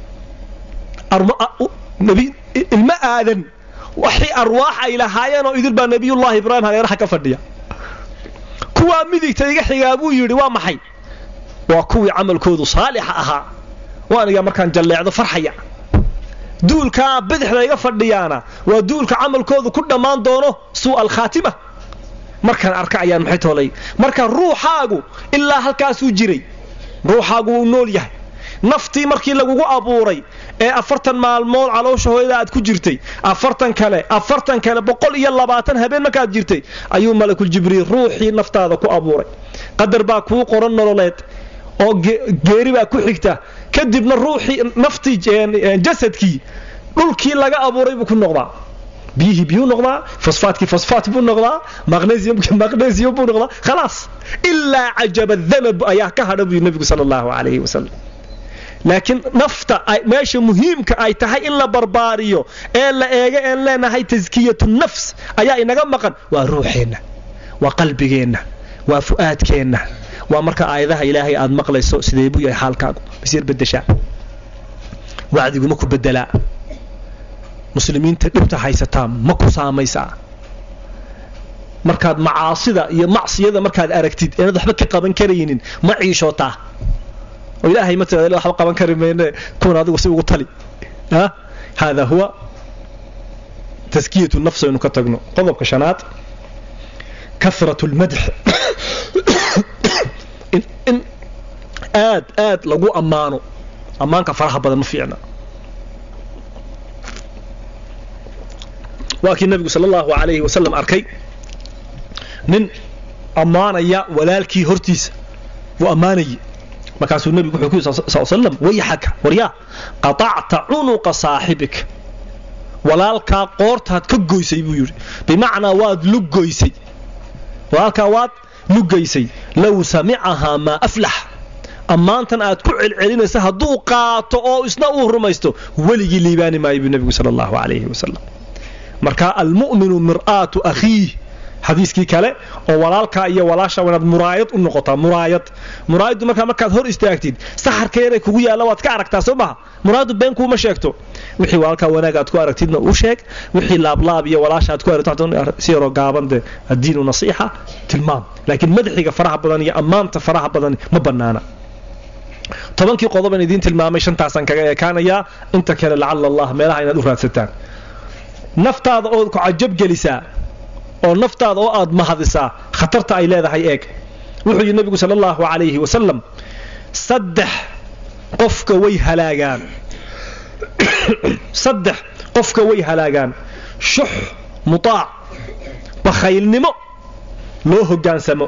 ilma aadan waxii arwaax ay lahaayeenoo idil baa nebiyullaahi ibraahim hareeraha ka fadhiya kuwaa midigta iga xigaa buu yidhi waa maxay waa kuwii camalkoodu saalixa ahaa waaniga markaan jalleecdo farxaya duulkaa bidixda iga fadhiyaana waa duulka camalkoodu ku dhammaan doono suu alkhaatima markaan arka ayaan maxay toolay marka ruuxaagu ilaa halkaasuu jiray ruuxaagu wuu nool yahay naftii markii lagugu abuuray ee afartan maalmood caloosha hooyada aad ku jirtay afartan kale afartan kale boqol iyo labaatan habeen markaad jirtay ayuu malakul jibriil ruuxii naftaada ku abuuray qadar baa kuu qoran nololeed oo geeri baa ku xigta kadibna ruuxii naftii jasadkii dhulkii laga abuuray buu ku noqdaa biyihii biyuu noqdaa fosfaatkii fosfaat buu noqdaa magnesiumkii magnesium buu noqdaa khalaas ilaa cajaba danab ayaa ka hadha buyu nebigu sala allahu calayhi wasalam laakiin nafta meesha muhiimka ay tahay in la barbaariyo ee la eega een leenahay taskiyatu nafs ayaa inaga maqan waa ruuxeenna waa qalbigeenna waa fu'aadkeenna waa marka aayadaha ilaahay aad maqlayso sidee buu yahay xaalkaagu basiir bedeshaa wacdigu ma ku bedelaa muslimiinta dhibta haysataa ma ku saamaysaa markaad macaasida iyo macsiyada markaad aragtid inaad waxba ka qaban karaynin ma ciishootaa oo ilaahay ma tirada waxba qaban kari mayne kuwan adigu si ugu tali hada huwa taskiyatu nafs aynu ka tagno qodobka shanaad karat lmadx in aad aad lagu ammaano ammaanka faraha badan ma fiicna waa kii nabigu sal allahu alayhi wasalam arkay nin ammaanaya walaalkii hortiisa wuu ammaanayay markaasuu nebigu wuxuu ku yidhi sal slam wayxaka waryaa qatacta cunuqa saaxibik walaalkaa qoortaad ka goysay buu yidhi bimacnaa waad lugoysay walaalkaa waad lugaysay low samicahaa maa aflax ammaantan aad ku celcelinaysa hadduu qaato oo isna uu rumaysto weligii liibaani maayo buu nebigu sala allahu calayhi wasalam marka almu'minu mir'aatu akhiih xadiiskii kale oo walaalkaa iyo walaasha inaad muraayad u noqotaa muraayad muraayaddu markaa markaad hor istaagtid saxarka yaray kugu yaalla waad ka aragtaa soo maha muraayaddu been kuuma sheegto wixii walaalkaa wanaag aad ku aragtidna u sheeg wixii laablaab iyo walaasha aad ku aragto si yaroo gaaban dee addiinu nasiixa tilmaam laakiin madaxiga faraha badan iyo ammaanta faraha badan ma bannaana tobankii qodoban idiin tilmaamay shantaasaan kaga eekaanayaa inta kale lacala allah meelaha inaad u raadsataan naftaada ood ku cajabgelisaa oo naftaada oo aad mahadisaa khatarta ay leedahay eeg wuxuu yidhi nebigu sala allahu calayhi wasalam saddex qofka way halaagaan saddex qofka way halaagaan shux mutaac bakhaylnimo loo hoggaansamo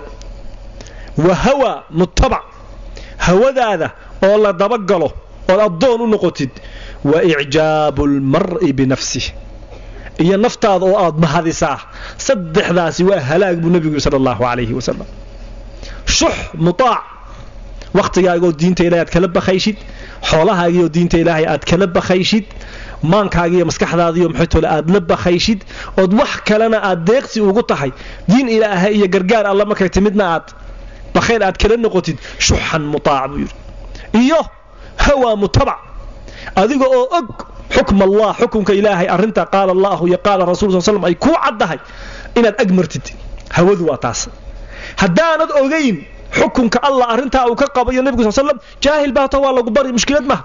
wa hawa mutabac hawadaada oo la dabagalo ood addoon u noqotid wa icjaabu almar'i binafsih iyo naftaada oo aad mahadisaa saddexdaasi waa halaag buu nebigu yiri sala allahu calayhi wasalam shux mutaac wakhtigaagoo diinta ilahay aad kala bakhayshid xoolahaagiioo diinta ilaahay aad kala bakhayshid maankaagiiyo maskaxdaadiiyo maxaytole aad la bakhayshid ood wax kalena aad deeqsi ugu tahay diin ilaahay iyo gargaar alla markay timidna aad bakhayl aad kala noqotid shuxan mutaac buu yidhi iyo hawaa mutabac adiga oo og xukm allah xukunka ilaahay arrinta qaala allahu iyo qaala rasul sal slam ay kuu caddahay inaad ag martid hawadu waa taas haddaanad ogayn xukunka allah arrintaa uu ka qabayo nebigu sal slam jaahil baato waa lagu bari mushkilad maaha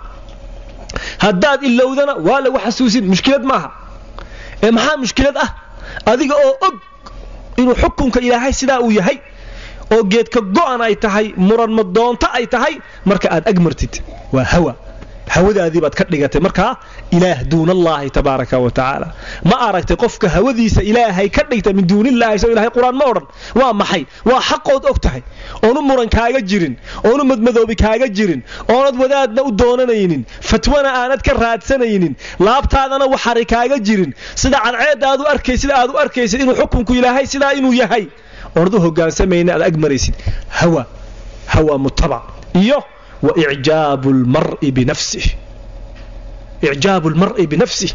haddaad ilowdana waa lagu xasuusin mushkilad maaha ee maxaa mushkilad ah adiga oo og inuu xukunka ilaahay sidaa uu yahay oo geedka go'an ay tahay muranma doonto ay tahay marka aad ag martid waa hawa hawadaadii baad ka dhigatay markaa ilaah duunallaahi tabaaraka wa tacaala ma aragtay qofka hawadiisa ilaahay ka dhigta min duunillahi soo ilahay qur-aan ma odhan waa maxay waa xaqood og tahay oonu muran kaaga jirin oonu madmadoobi kaaga jirin oonad wadaadna u doonanaynin fatwana aanad ka raadsanaynin laabtaadana waxari kaaga jirin sida cadceedda aad u arkay sida aad u arkaysid inuu xukunku ilaahay sidaa inuu yahay oonad u hogaansamayna aad ag maraysid hawa hawa mutabac iyo waicjaabu lmari binafsih icjaabu lmar'i binafsih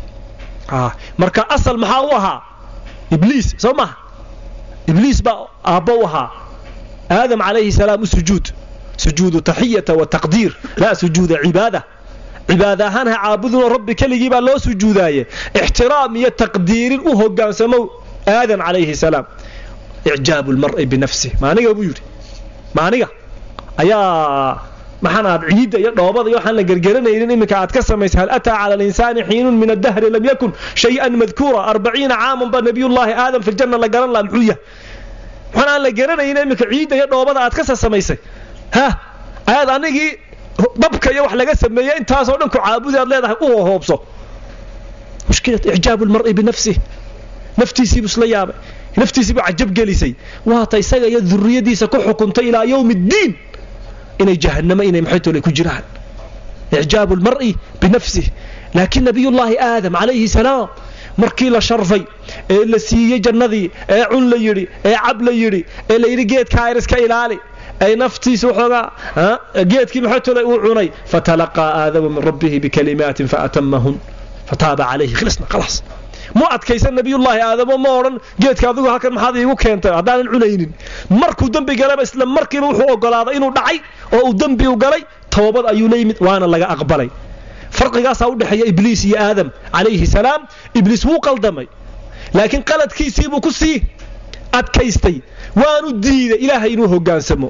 marka asal maxaa u ahaa ibliis soo maha ibliis baa aabbo u ahaa aadam calayhi salaam u sujuud sujuudu taxiyata wa taqdiir laa sujuuda cibaada cibaada ahaan ha caabudunoo rabbi keligii baa loo sujuudaaye ixtiraam iyo taqdiirin u hogaansamow aadam calayhi salaam icjaabu lmar'i binafsih maaniga buu yidhi maaniga ayaa maxaan aad ciidda iyo dhoobada iyo waxaan la gergeranaynin iminka aad ka samaysay hal ataa cala alinsaani xiinun min addahri lam yakun shay-an madkuura arbaciina caaman baa nabiyullaahi aadam fi ljanna la garan laha muxuu yahay waxaan aan la garanaynin iminka ciidda iyo dhoobada aad ka samaysay ha ayaad anigii dabka iyo wax laga sameeyey intaasoo dhan ku caabudi aad leedahay u hoobso mushkilad icjaabu lmar'i binafsih naftiisiibuu isla yaabay naftiisiibuu cajab gelisay waata isaga iyo duriyadiisa ku xukuntay ilaa yowmi ddiin inay jahannamo inay maxaytole ku jiraan icjaabu lmar'i binafsih laakiin nabiyullaahi aadam calayhi salaam markii la sharfay ee la siiyey jannadii ee cun la yidhi ee cab la yidhi ee la yidhi geedkaa ir iska ilaali ay naftiisa waxoogaa geedkii maxaytole uu cunay fatalaqaa aadamu min rabbihi bikalimaatin faatamahun fataaba calayhi khilisna khalaas mu adkaysan nabiyullaahi aadamo ma odhan geedka adigu halkan maxaad iigu keentay haddaanan cunaynin markuu dembi galaba isla markiiba wuxuu ogolaaday inuu dhacay oo uu dembi u galay toobad ayuu la yimid waana laga aqbalay farqigaasaa u dhexeeya ibliis iyo aadam calayhi salaam ibliis wuu qaldamay laakiin qaladkiisiibuu ku sii adkaystay waanu diiday ilaahay inuu hogaansamo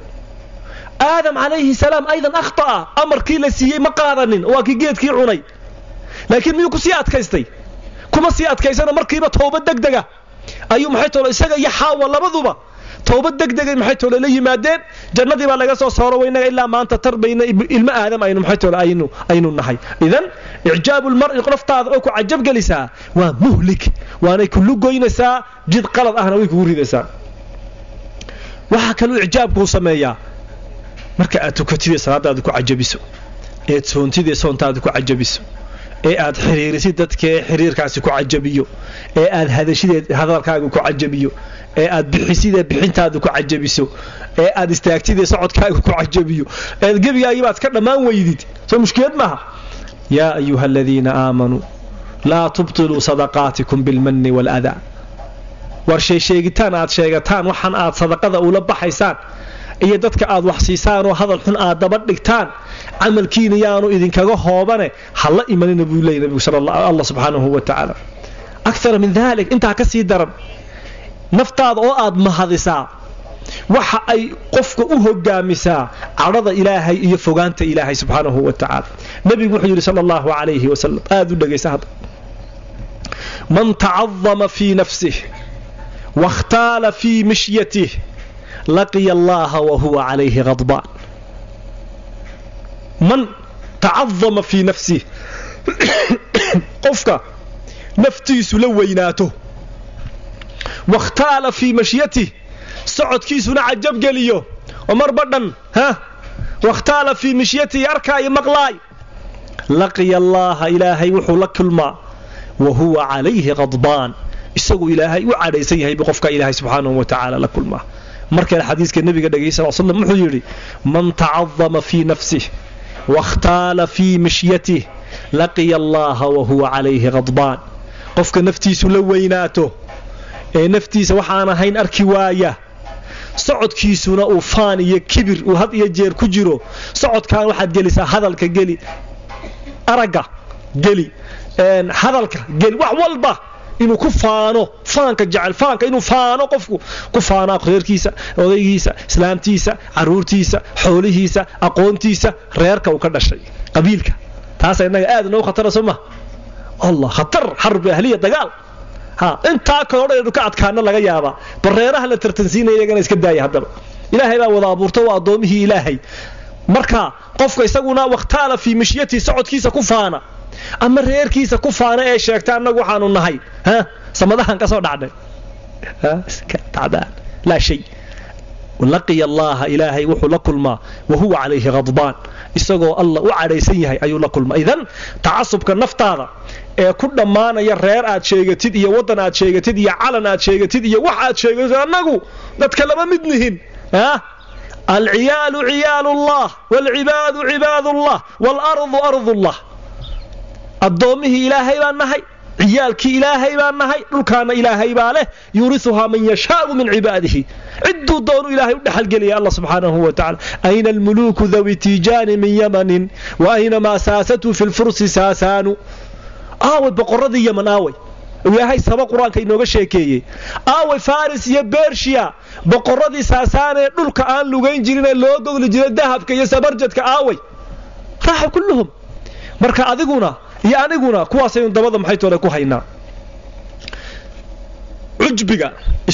aadam calayhi salaam aydan akhta'a amarkii la siiyey ma qaadanin waa kii geedkii cunay laakiin miyuu ku sii adkaystay kuma sii adkaysana markiiba toobad degdega ayuu maxay tolo isaga iyo xaawa labaduba toobad degdegay maxay tolo la yimaadeen jannadii baa laga soo sooro waynaga ilaa maanta tarbayna ilmo aadam aynu maxay tolo aynu aynu nahay idan icjaabu lmar'i naftaada oo ku cajab gelisaa waa muhlik waanay kullu goynaysaa jid qalad ahna way kugu ridaysaa waxaa kaluu icjaabkuu sameeyaa marka aad tukatidee salaadaada ku cajabiso eed soontidee soontaada ku cajabiso ee aad xiriirisid dadkaee xiriirkaasi ku cajabiyo ee aad hadashideed hadalkaaga ku cajabiyo ee aad bixisidee bixintaada ku cajabiso ee aad istaagtidee socodkaaga ku cajabiyo eed gebigaagiibaad ka dhammaan weydid soo mushkilad maaha yaa ayuha aladiina aamanuu laa tubtiluu sadaqaatikum bilmanni waaladaa war sheesheegitaan aad sheegataan waxaan aad sadaqada ula baxaysaan iyo dadka aad wax siisaanoo hadal xun aad daba dhigtaan camalkiina yaanu idinkaga hoobane hala imanina buu leeyay nabigu allah subxaanahu wa tacaala akara min dalik intaa ka sii daran naftaada oo aad mahadisaa waxa ay qofka u hogaamisaa cadhada ilaahay iyo fogaanta ilaahay subxaanahu wa tacaala nebigu wuxuu yidhi sala allahu calayhi wasalam aad u dhegaysa hadda man tacadama fii nafsih waاkhtaala fii mishyatih laqiya allaha wahuwa calayhi hadbaan man tacadama fii nafsih qofka naftiisu la weynaato wakhtaala fii mashyatih socodkiisuna cajabgeliyo oo marba dhan ha wakhtaala fii mashyatihi arkaayo maqlaay laqiya allaaha ilaahay wuxuu la kulmaa wa huwa calayhi qadbaan isagu ilaahay u cadhaysan yahay bu qofka ilaahay subxaanahu wa tacaala la kulmaa markale xadiiska nebiga dhegay sal slam wuxuu yidhi man tacadama fii nafsih wakhtaala fii mishyatih laqiya allaaha wa huwa calayhi qadbaan qofka naftiisu la weynaato ee naftiisa waxaan ahayn arki waaya socodkiisuna uu faan iyo kibir uu had iyo jeer ku jiro socodkan waxaad gelisaa hadalka geli aragga geli hadalka geli wax walba inuu ku faano faanka jecel faanka inuu faano qofku ku faano reerkiisa odaygiisa islaamtiisa caruurtiisa xoolihiisa aqoontiisa reerka uu ka dhashay qabiilka taasa innaga aad inoogu khatara soo ma allah khatar xarbi ahliya dagaal ha intaa kaloo dhan inu ka adkaana laga yaabaa bareeraha la tartansiinaya iyagana iska daaya haddaba ilaahay baa wada abuurta waa addoomihii ilaahay marka qofka isaguna wakhtaala fii mishyatihi socodkiisa ku faana ama reerkiisa ku faana ee sheegta annagu waxaanu nahay ha samadahan ka soo dhacnay laa shay laqiya allaaha ilaahay wuxuu la kulmaa wa huwa calayhi qadbaan isagoo allah u cadhaysan yahay ayuu la kulmaa idan tacasubka naftaada ee ku dhammaanaya reer aad sheegatid iyo waddan aad sheegatid iyo calan aad sheegatid iyo wax aad sheegatid annagu dadka lama mid nihin alciyaalu ciyaalu ullah waalcibaadu cibaadullah waalardu ardullah addoommihii ilaahay baan nahay ciyaalkii ilaahay baan nahay dhulkaana ilaahay baa leh yuuriuhaa man yashaau min cibaadihi ciduu doonu ilahay u dhexalgelaya alla subxaanahu wa tacala ayna almuluuku dawi tiijaani min yamanin wa ayna maa saasatu fi lfursi saasaanu aaway boqoradii yaman aaway ilaahay saba qur-aanka inooga sheekeeyey aaway faris iyo bershiya boqoradii saasaanee dhulka aan lugayn jirinee loo gogli jiray dahabka iyo sabarjadka aaway raaxa kulluhum marka adiguna iyo aniguna kuwaasaynu dabada maxay toole ku haynaa cujbiga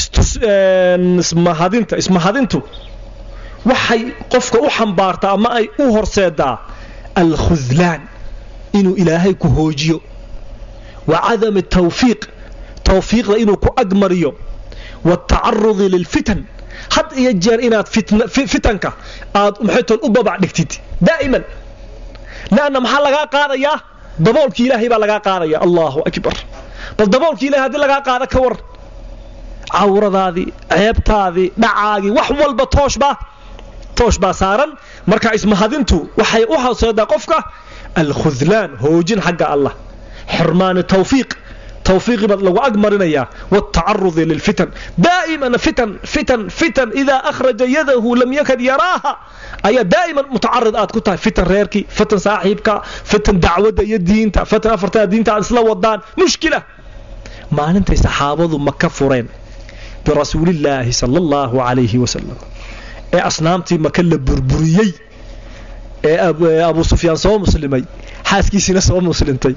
ismahadinta ismahadintu waxay qofka u xambaartaa ama ay u horseedaa alkhudlaan inuu ilaahay ku hoojiyo wa cadami tawfiiq tawfiiqda inuu ku agmariyo watacarudi lilfitan had iyo jeer inaad fitanka aad maxay tool u babac dhigtid daa'iman leanna maxaa lagaa qaadayaa daboolkii ilaahay baa lagaa qaadaya allahu akbar bal daboolkii ilahay haddii lagaa qaada ka war cawradaadii ceebtaadii dhacaagii wax walba tooshbaa toosh baa saaran marka ismahadintu waxay u horseedaa qofka alkhudlaan hoojin xagga allah xirmaani tawfiiq tawfiiqii baad lagu ag marinayaa watacarudi lilfitan daa'iman fitan fitan fitan idaa akhraja yadahu lam yakad yaraaha ayaa daa'iman mutacarid aad ku tahay fitan reerkii fitan saaxiibka fitan dacwadda iyo diinta fitan afartaa diinta aad isla wadaan mushkila maalintay saxaabadu maka fureen birasuulillaahi sala allahu calayhi wasalam ee asnaamtii maka la burburiyey ee abu sufyaan soo muslimay xaaskiisiina soo muslimtay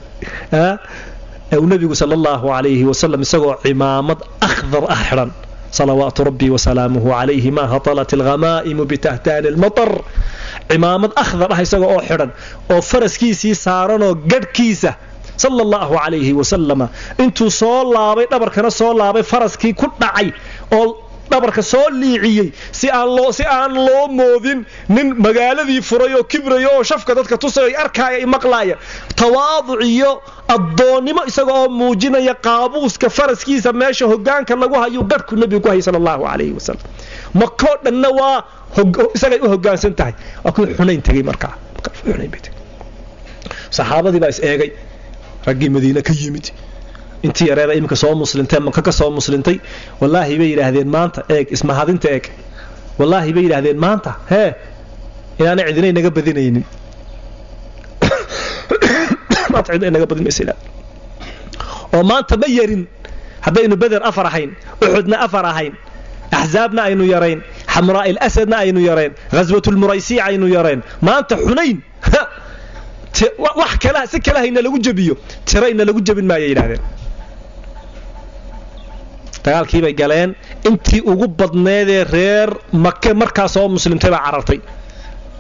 uu nebigu sala allahu calayhi wasalam isagoo cimaamad akhdar ah xidhan salawaatu rabbi wasalaamuhu calayhi ma hatalat alhamaa'imu bitahtaani almatar cimaamad akhdar ah isaga oo xidhan oo faraskiisii saaranoo gadhkiisa sala allahu calayhi wasalama intuu soo laabay dhabarkana soo laabay faraskii ku dhacay oo dhabarka soo liiciyey si aan loo si aan loo moodin nin magaaladii furay oo kibraya oo shafka dadka tusay ay arkaaya ay maqlaaya tawaaduc iyo addoonnimo isaga oo muujinaya qaabuuska faraskiisa meesha hogaanka lagu hayo gadhku nebigu ku hayay sala allahu calayhi wasalam makoo dhanna waa isagay u hogaansan tahay waa kuwii xunayn tegey markaa xunayn bay tegey saxaabadii baa is eegay raggii madiine ka yimid intii yareeda iminka soo muslintee maka ka soo muslintay wallaahi bay yidhaahdeen maanta eeg ismahadinta eeg wallaahi bay yidhaahdeen maanta hee inaanay cidina inaga badinaynin maanta cidina inaga badin maysa oo maanta ma yarin haddaynu beder afar ahayn uxudna afar ahayn axzaabna aynu yarayn xamraa'il asadna aynu yarayn ghaswatulmuraysiic aynu yarayn maanta xunayn wax kala si kale hayna lagu jebiyo tirayna lagu jebin maaya yidhahdeen dagaalkii bay galeen intii ugu badneedee reer make markaa soo muslimtay baa carartay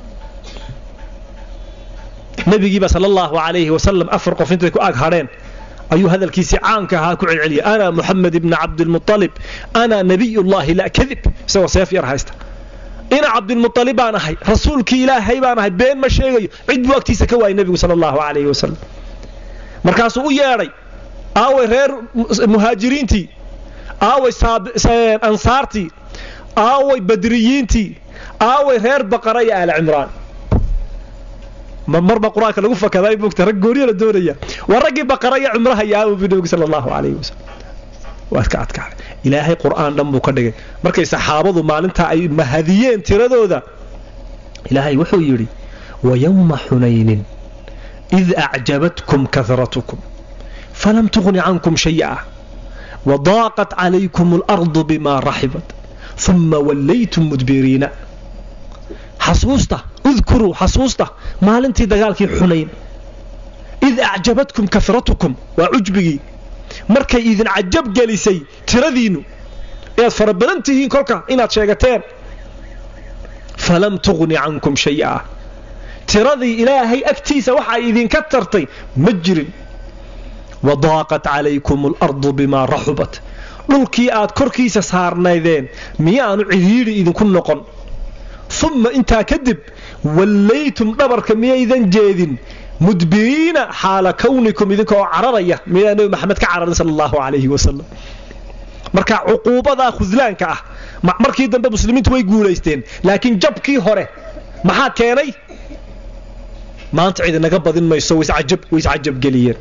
nebigiiba sala allahu calayhi wasalam afar qof intay ku ag hadheen ayuu hadalkiisii caanka ahaa ku celceliyay ana muxamed ibna cabdilmualib ana nabiyullahi laa kadib isagoo seef yar haysta ina cabdilmualib baan ahay rasuulkii ilaahay baan ahay been ma sheegayo cid buu agtiisa ka waayay nebigu sala allahu calayhi wasalam markaasuu u yeedhay aaway reer muhaajiriintii aaway ansaartii aaway badriyiintii aaway reer baqara iyo aala cimraan marba qur-aanka lagu fakaday bugta rag gooniya la doonaya waa raggii baqara iyo cumraha iyo aawo bi nebigu sala allahu calayhi wasalam waa ka adkaaday ilaahay qur'aan dhan buu ka dhigay markay saxaabadu maalintaa ay mahadiyeen tiradooda ilaahay wuxuu yidhi wayowma xunaynin id acjabatkum kahratukum falam tughni cankum shay'a wadaaqat calaykum alardu bima raxibat uma wallaytum mudbiriina xasuusta udkuruu xasuusta maalintii dagaalkii xunayn id acjabatkum kahratukum waa cujbigii markay idin cajab gelisay tiradiinnu inaad fara badan tihiin kolka inaad sheegateen falam tughni cankum shay'a tiradii ilaahay agtiisa waxa ay idinka tartay ma jirin wadaaqat calaykum alardu bimaa raxubat dhulkii aad korkiisa saarnaydeen miyaanu cidhiidhi idinku noqon uma intaa kadib wallaytum dhabarka miyaydan jeedin mudbiriina xaala kawnikum idinka oo cararaya miyaa nebi maxamed ka cararin sala allahu calayhi wasalam marka cuquubadaa khudlaanka ah markii dambe muslimiintu way guulaysteen laakiin jabkii hore maxaa keenay maanta cid inaga badin mayso way iscajabgeliyeen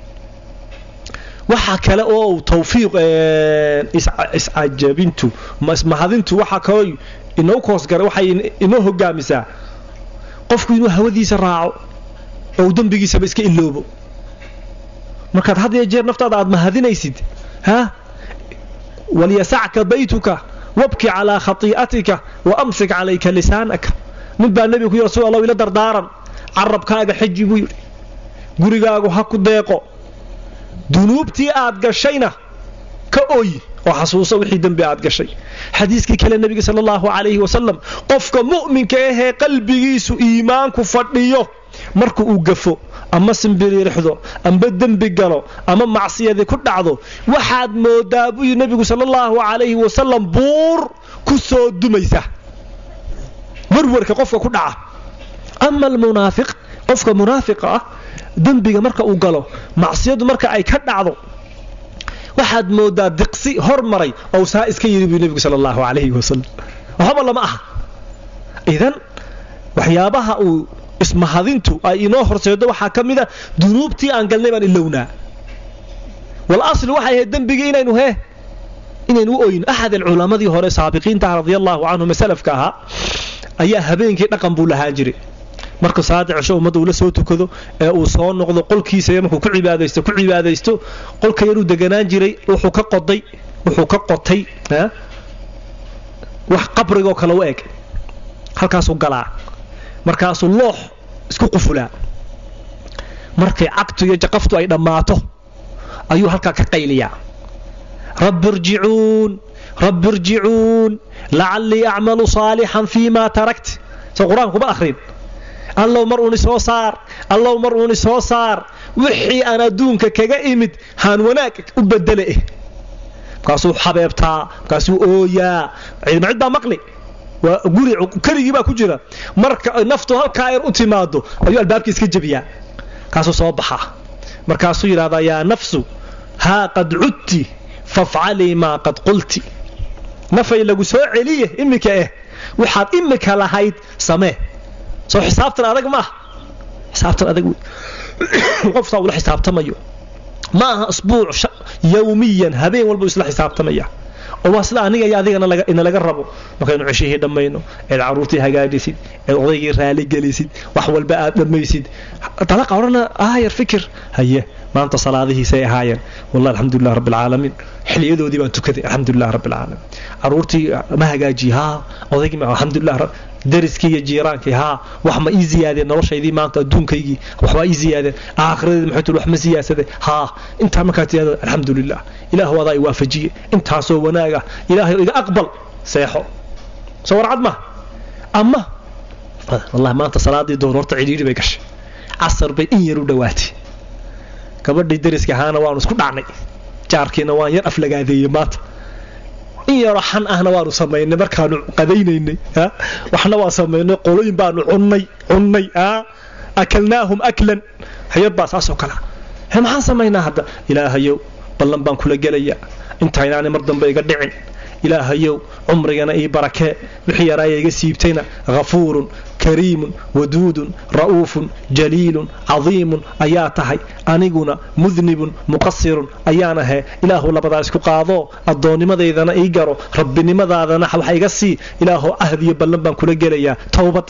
waxa kale oo tawfiiq iscajabintu mahadintu waxaa kaloo inoo koosgaray waxay inoo hogaamisaa qofku inuu hawadiisa raaco oo uu dembigiisaba iska iloobo markaad had iyo jeer naftaada aad mahadinaysid ha walyasacka baytuka wabki calaa khatii'atika wa amsik calayka lisaanaka nin baa nebiga ku yidhi rasul allah ila dardaaran carabkaaga xeji buu yidhi gurigaagu ha ku deeqo dunuubtii aad gashayna ka ooyi oo xasuuso wixii dembi aad gashay xadiiskii kale nebiga sala allahu calayhi wasalam qofka mu'minka ahee qalbigiisu iimaanku fadhiyo marka uu gafo ama simbiriirixdo amba dembi galo ama macsiyadii ku dhacdo waxaad moodaa buu yidhi nebigu sala allahu calayhi wasalam buur ku soo dumaysa warwarka qofka ku dhaca ama almunaafiq qofka munaafiqa ah dembiga marka uu galo macsiyadu marka ay ka dhacdo waxaad moodaa diqsi hormaray oo saa iska yidhi buu nebigu sala allahu calayhi wasalam waxba lama aha idan waxyaabaha uu ismahadintu ay inoo horseedo waxaa ka mida dunuubtii aan galnay baan ilownaa wal asli waxay ahayd dembigii inaynu hee inaynu u oyno axad alculammadii hore saabiqiintaha radia allahu canhum ee salafka ahaa ayaa habeenkii dhaqan buu lahaan jiray marka salaada cisho ummadda uu la soo tukado ee uu soo noqdo qolkiisa markuu ku cibaadaysto ku cibaadaysto qolka yaruu deganaan jiray wuxuu ka qoday wuxuu ka qotay wax qabrigoo kale u eg halkaasuu galaa markaasuu loox isku qufulaa markay cagtu iyo jaqaftu ay dhammaato ayuu halkaa ka qayliyaa rabbi irjicuun rabbi irjicuun lacallii acmalu saalixan fii ma tarakt soo qur-aankuma akhrin allow mar uuni soo saar allow mar uuni soo saar wixii aan adduunka kaga imid haan wanaag u bedele eh markaasuu xabeebtaa markaasuu ooyaa ciidma cid baa maqli waa guri keligii baa ku jira marka naftu halkaa yar u timaado ayuu albaabkii iska jebiyaa markaasuu soo baxaa markaasuu yidhahdaa yaa nafsu haa qad cudti fafcalii maa qad qulti nafay lagu soo celiye iminka eh waxaad imika lahayd samee soo xisaabtan adag maaha xisaabtan adag qoftaa ula xisaabtamayo ma aha asbuuc yawmiyan habeen walbuu isla xisaabtamaya oo waa sida aniga iyo adigana ina laga rabo markaynu ceshihii dhammayno eed caruurtii hagaajisid eed odaygii raali gelisid wax walba aad dhammaysid dalaqa odhana aayar fikir haye maanta salaadihiisay ahaayeen wallah alxamdulilah rabbi alcaalamiin xiliyadoodii baan tukaday alxamdulilah rabbi alcaalamiin caruurtii ma hagaajiye haa odaygii alxamdulilah dariskii iyo jiiraankii haa wax ma ii ziyaadeen noloshaydii maanta adduunkaygii waxbaa ii ziyaadeen aakhiradeedi maxay tul wax ma siyaasade haa intaa markaa tiyaada alxamdulilah ilaahu adaa i waafajiye intaasoo wanaaga ilaahay iga aqbal seexo soo warcad ma ama wallahi maanta salaadii doon horta cidhiidhi bay gashay casar bay in yar u dhowaatay gabadhii dariska ahaana waanu isku dhacnay jaarkiina waan yar aflagaadeeyey maanta in yaroo xan ahna waanu samaynay markaanu qadaynaynay waxna waan samaynay qolooyin baanu cunnay cunnay akalnaahum aklan hayad baa saasoo kala he maxaan samaynaa hadda ilaahayow ballan baan kula gelayaa intaynaanay mar dambe iga dhicin ilaahayow cumrigana ii barakee wixii yaraaya iga siibtayna hafuurun kariimun waduudun ra'uufun jaliilun cadiimun ayaa tahay aniguna mudnibun muqasirun ayaan ahee ilaahu labadaa isku qaadoo addoonnimadaydana ii garo rabbinimadaadana wax iga sii ilaahu ahdiyo ballan baan kula gelayaa towbad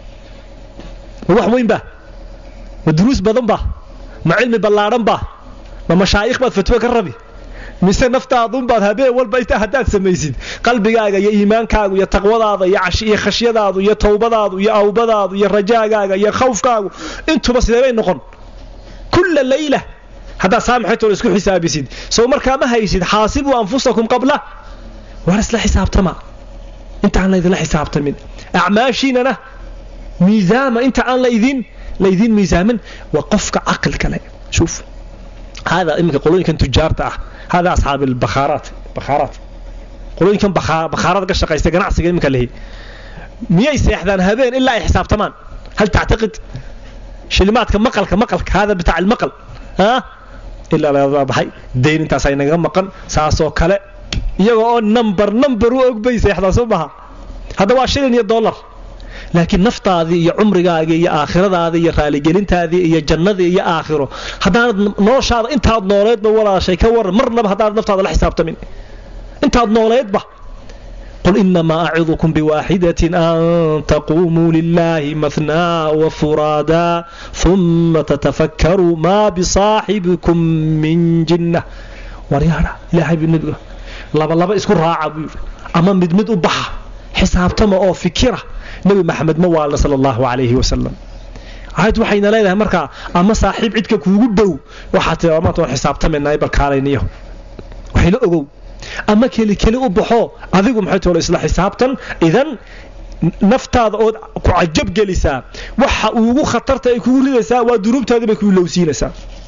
ma wax weyn ba ma duruus badan ba ma cilmi ballaadhan ba ma mashaayikh baad fatwo ka rabi mise naftaadunbaad habeen walba intaa haddaad samaysid qalbigaaga iyo iimaankaagu iyo taqwadaada iyo khashyadaadu iyo towbadaadu iyo awbadaadu iyo rajaagaaga iyo khawfkaagu intuba sideebay noqon kulla layla haddaad saamaxaytoona isku xisaabisid sow markaa ma haysid xaasibuu anfusakum qabla waar isla xisaabtama intaan laydinla xisaabtamin acmaashiinana miisaama inta aan laydin laydin miisaamin waa qofka caqilka leh shuuf hada iminka qolooyinkan tujaarta ah hada asxaab albakhaaraat bakhaaraat qolooyinkan bakhaarada ka shaqaysta ganacsiga iminka lehi miyay seexdaan habeen ilaa ay xisaabtamaan hal tactaqid shilimaadka maqalka maqalka hada bitaac almaqal ha ilaa la baxay dayn intaas ay naga maqan saasoo kale iyaga oo number number u og bay seexdaan soo maha hadda waa shilin iyo dollar laakiin naftaadii iyo cumrigaagii iyo aakhiradaadii iyo raaligelintaadii iyo jannadii iyo aakhiro haddaanad noloshaada intaad nooleedba walaashay ka waran marnaba haddaanad naftaada la xisaabtamin intaad nooleedba قل إنما أعظكم بواحدة أن تقوموا لله مثنى وفرادا ثم تتفكروا ما بصاحبكم من جنة وريانا إلهي بالنبي لبا لبا اسكو راعة أما مد مد أبحى حسابتما أو فكرة nebi maxamed ma waalna sala allahu calayhi wasalam aayad waxayna leedahay markaa ama saaxiib cidka kuugu dhow waxaa tii maanta waan xisaabtamaynaa barkaalayniyo waxayla ogow ama keli keli u baxo adigu maxay toole isla xisaabtan idan naftaada ood ku cajab gelisaa waxa ugu khatarta ay kugu ridaysaa waa dunuubtaadii bay ku ilowsiinaysaa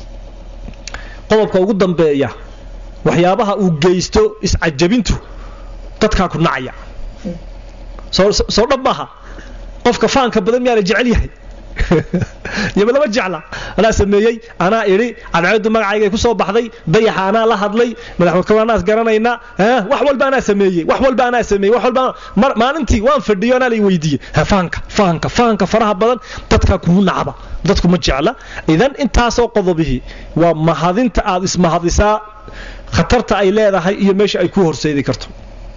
qodobka ugu dambeeya waxyaabaha uu geysto iscajabintu dadkaa ku nacaya soo dhab maaha qofka faanka badan miyaana jecel yahay yaba lama jecla anaa sameeyey anaa idhi cadceedu magacaygay ku soo baxday dayaxa anaa la hadlay madaxwanaas garanaynaa wax walba anaa sameeyey wax walba anaa sameeyey wax walba maalintii waan fadhiyo anaa lay weydiiyey faanka faanka faanka faraha badan dadka kugu nacba dadku ma jecla idan intaasoo qodobihii waa mahadinta aad ismahadisaa khatarta ay leedahay iyo meesha ay ku horseedi karto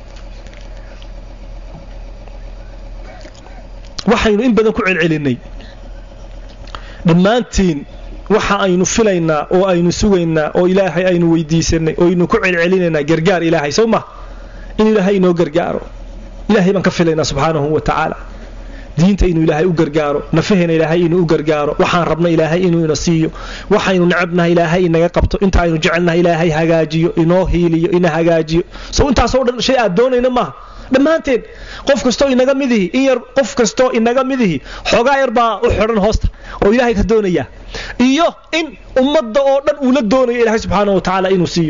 waxaynu in badan ku celcelinay dhammaantiin waxa aynu filaynaa oo aynu sugaynaa oo ilaahay aynu weydiisanay oo aynu ku celcelinaynaa gargaar ilaahay sow ma in ilaahay inoo gargaaro ilaahay baan ka filaynaa subxaanahu wa tacaala diinta inuu ilaahay u gargaaro nafaheena ilaahay inuu u gargaaro waxaan rabna ilaahay inuu ina siiyo waxaynu necabnaha ilaahay inaga qabto inta aynu jecelnaha ilaahay hagaajiyo inoo hiiliyo ina hagaajiyo sow intaasoo dhan shay aad doonayna maaha dhammaanteen qof kastoo inaga midihi in yar qof kastoo inaga midihi xoogaa yar baa u xidhan hoosta oo ilaahay ka doonaya iyo in ummadda oo dhan uu la doonayo ilaahay subxaana wa tacaala inuu siiyo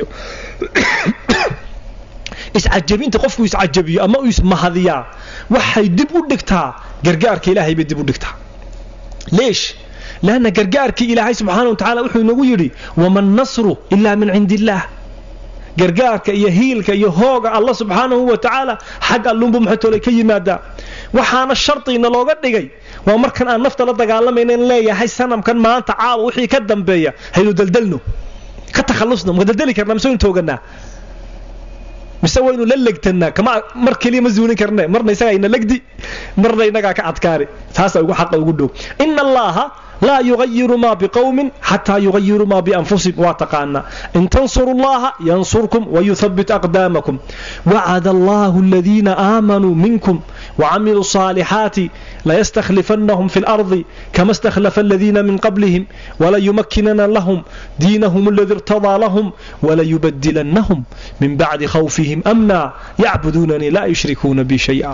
iscajabinta qofku iscajabiyo ama uu ismahadiyaa waxay dib u dhigtaa gargaarka ilaahay bay dib u dhigtaa leesh laanna gargaarkii ilaahay subxaana wa tacaala wuxuu inagu yidhi waman nasru ilaa min cindi illaah gargaarka iyo hiilka iyo hooga alla subxaanahu wa tacaala xag allunbu maxatoole ka yimaadaa waxaana shardiina looga dhigay waa markan aan nafta la dagaalamaynan leeyahay sanamkan maanta caawa wixii ka dambeeya haynu daldalno ka takhallusno ma daldali karnaa mise waynu tooganaa mise waynu la legtanaa kama mar keliya ma zuulin karne marna isagaa ina legdi marna inagaa ka adkaani taasaa ugu xaqa ugu dhow ina allaaha laa yugayiru maa biqowmin xataa yugayiru maa bianfusihim waa taqaanaa in tansuru llaha yansurkum wayuthabbit aqdaamakum wacada allahu aladiina aamanuu minkum wacamiluu صaalixaati layastakhlifannahum fi اlardi kama istakhlafa aladiina min qablihim walayumakkinana lahum diinahum aladi irtadaa lahum walayubadilannahum min bacdi khawfihim amna yacbuduunanii laa yushrikuuna bi shay'a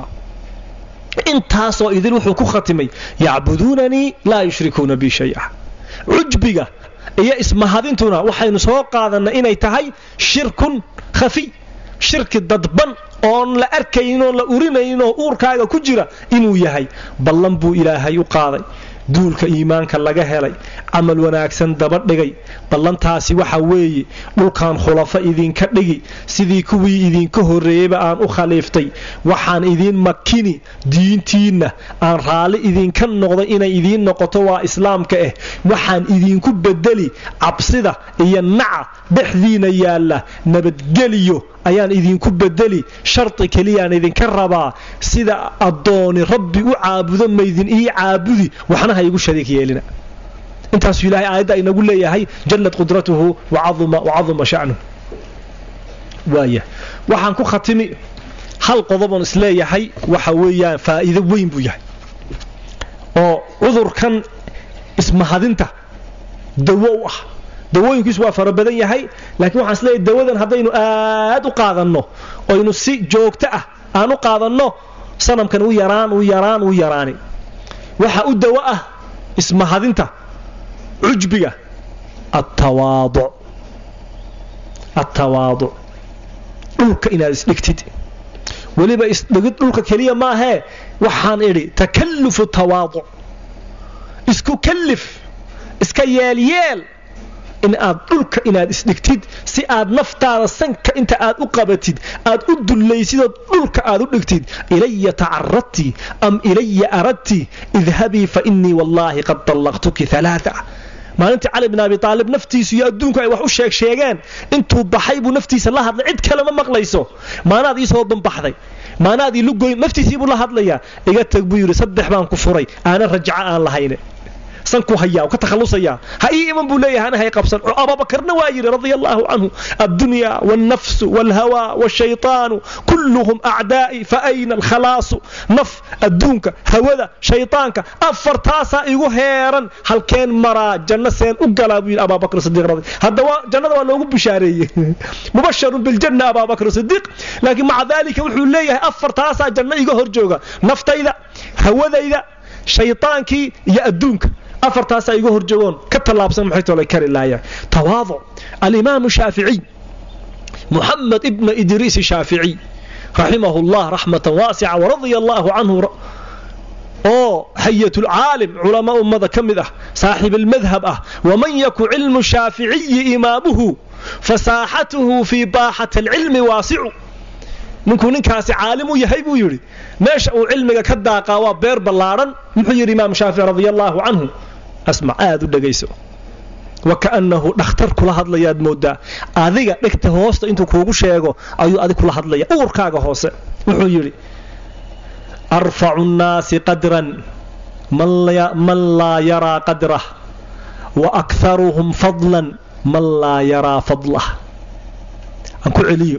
intaasoo idin wuxuu ku khatimay yacbuduunanii laa yushrikuuna bi shaya cujbiga iyo ismahadintuna waxaynu soo qaadannay inay tahay shirkun khafiy shirki dadban oon la arkayn oon la urinayn oo uurkaaga ku jira inuu yahay ballan buu ilaahay u qaaday duulka iimaanka laga helay camal wanaagsan daba dhigay ballantaasi waxa weeye dhulkan khulafo idinka dhigi sidii kuwii idinka horreeyeyba aan u khaliiftay waxaan idiin makini diintiinna aan raalli idinka noqday inay idiin noqoto waa islaamka ah waxaan idinku bedeli cabsida iyo naca dhexdiina yaalla nabadgeliyo ayaan idinku bedeli shardi keliyaan idinka rabaa sida addooni rabbi u caabudo maydin ii caabudi waxna ha igu shariik yeelina intaasuu ilahay aayadda inagu leeyahay jallad qudratuhu wacaduma sha'nuh waaya waxaan ku khatimi hal qodoboon isleeyahay waxa weeyaan faa'iido weyn buu yahay oo cudurkan ismahadinta dawo u ah dawooyinkiisu waa fara badan yahay laakiin waxaan isleeyahay dawadan haddaynu aad u qaadanno oynu si joogto ah aan u qaadanno sanamkan u yaraan u yaraan u yaraani waxa u dawo ah ismahadinta cujbiga attawaaduc attawaaduc dhulka inaad isdhigtid weliba isdhigid dhulka keliya maahee waxaan idhi takallufu tawaaduc isku kallif iska yeelyeel in aad dhulka inaad isdhigtid si aad naftaada sanka inta aad u qabatid aad u dullaysidood dhulka aad u dhigtid ilaya tacaradti am ilaya aradti idhabii fa innii wallaahi qad dallaqtuki alaaa maalintii cali bin abi aalib naftiisu iyo adduunku ay wax u sheeg sheegeen intuu baxay buu naftiisa la hadlay cid kalema maqlayso maanaad ii soo banbaxday maanaad ii lugoyn naftiisiibuu la hadlayaa iga tag buu yidhi saddex baan ku furay aana rajaco aan lahayne sankuu hayaa ka takhalusayaa ha ii iman buu leeyahay ana hay qabsan abubakarna waa yidhi radia allaahu canhu addunya waalnafsu waalhawaa waalshaytaanu kulluhum acdaa'i fa ayna alkhalaasu naf adduunka hawada shaytaanka afartaasaa igu heeran halkeen maraa janno seen u galaa buu yidhi abaabakr sidiiq radi haddaba jannada waa loogu bishaareeyey mubasharun biljanna abaabakr sidiiq laakiin maca daalika wuxuu leeyahay afartaasaa janno iga hor jooga naftayda hawadayda shaytaankii iyo adduunka afartaasaa iga hor joogoon ka tallaabsan maxay tolay kari laayaan tawaaduc alimaamu shaaficiy muxamed ibna idriis shaaficiy raximahu llah raxmatan waasica waradia allaahu canhu oo hayatulcaalim culamaa ummada ka mid ah saaxib almadhab ah waman yaku cilmu shaaficiyi imaamuhu fasaaxatuhu fii baaxati alcilmi waasicu ninkuu ninkaasi caalim u yahay buu yidhi meesha uu cilmiga ka daaqaa waa beer ballaadhan muxuu yidhi imaam shaafici radia allaahu canhu asmac aad u dhegayso wakaannahu dhakhtar kula hadlayaad moodaa adiga dhegta hoosta intuu kuugu sheego ayuu adig kula hadlaya uurkaaga hoose wuxuu yidhi arfacu nnaasi qadran man laa yaraa qadrah wa akharuhum fadlan man laa yaraa fadlah aan ku celiyo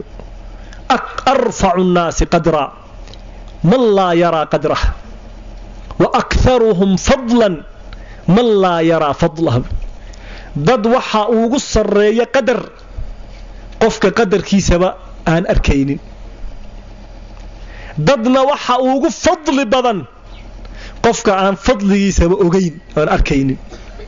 arfacu nnaasi qadra man laa yaraa qadrah wa akharuhum fadlan man laa yaraa fadlah dad waxa ugu sarreeya qadar qofka qadarkiisaba aan arkaynin dadna waxa ugu fadli badan qofka aan fadligiisaba ogayn aan arkaynin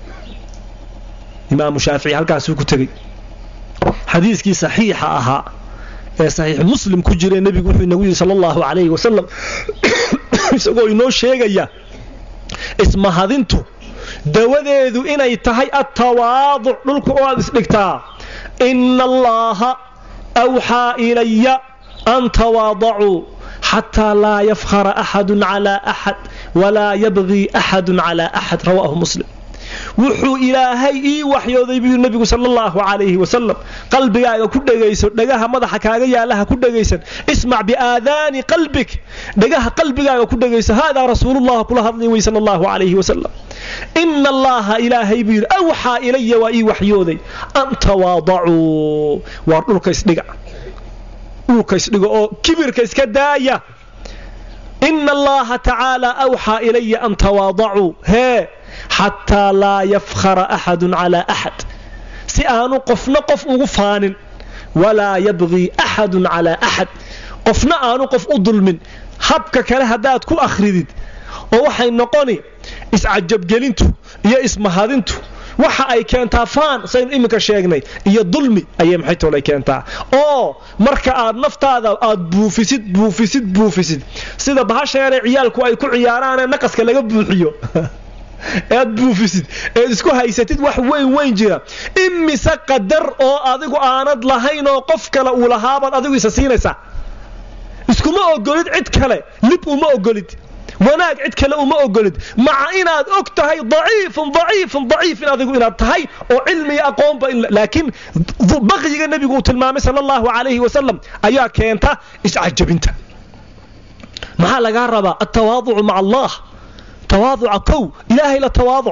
imaamu shaafici halkaasuu ku tegey xadiiskii saxiixa ahaa ee saxiix muslim ku jire nebigu wuxuu inagu yidhi sala allahu calayhi wasalam isagoo inoo sheegaya ismahadintu dawadeedu inay tahay attawaaduc dhulka oo aad isdhigtaa ina allaaha awxaa ilaya an tawaadacuu xataa laa yafkhara axadun calaa axad walaa yabgii axadun calaa axad rawaahu muslim wuxuu ilaahay ii waxyooday buu nebigu sala allahu calayhi wasalam qalbigaaga ku dhegayso dhagaha madaxa kaaga yaalaha ku dhegaysan ismac biaadaani qalbik dhagaha qalbigaaga ku dhegayso haadaa rasuulullah kula hadlay wey sala allahu calayhi wasalam ina allaaha ilaahay buu yidhi awxaa ilaya waa ii waxyooday an tawaadacuu waar dhulka isdhiga dhulka isdhiga oo kibirka iska daaya ina allaha tacaala awxaa ilaya an tawaadacuu hee xataa laa yafkhara axadun calaa axad si aanu qofna qof ugu faanin walaa yabgii axadun calaa axad qofna aanu qof u dulmin habka kale haddaad ku akhridid oo waxay noqoni iscajabgelintu iyo ismahadintu waxa ay keentaa faan saynu iminka sheegnay iyo dulmi ayay maxay toolay keentaa oo marka aad naftaada aad buufisid buufisid buufisid sida bahasheene ciyaalku ay ku ciyaaraanee naqaska laga buuxiyo ead buufisid eed isku haysatid wax weyn weyn jira imise qadar oo adigu aanad lahayn oo qof kale uu lahaabaad adigu isa siinaysaa iskuma ogolid cid kale lib uma ogolid wanaag cid kale uma ogolid maca inaad og tahay daciifun daciifun daciifin adigu inaad tahay oo cilmiga aqoonba laakiin baqyiga nebigu uu tilmaamay sala allahu calayhi wasalam ayaa keenta iscajabinta maxaa lagaa rabaa altawaaducu maca allah tawaaduca kow ilaahay la tawaaduc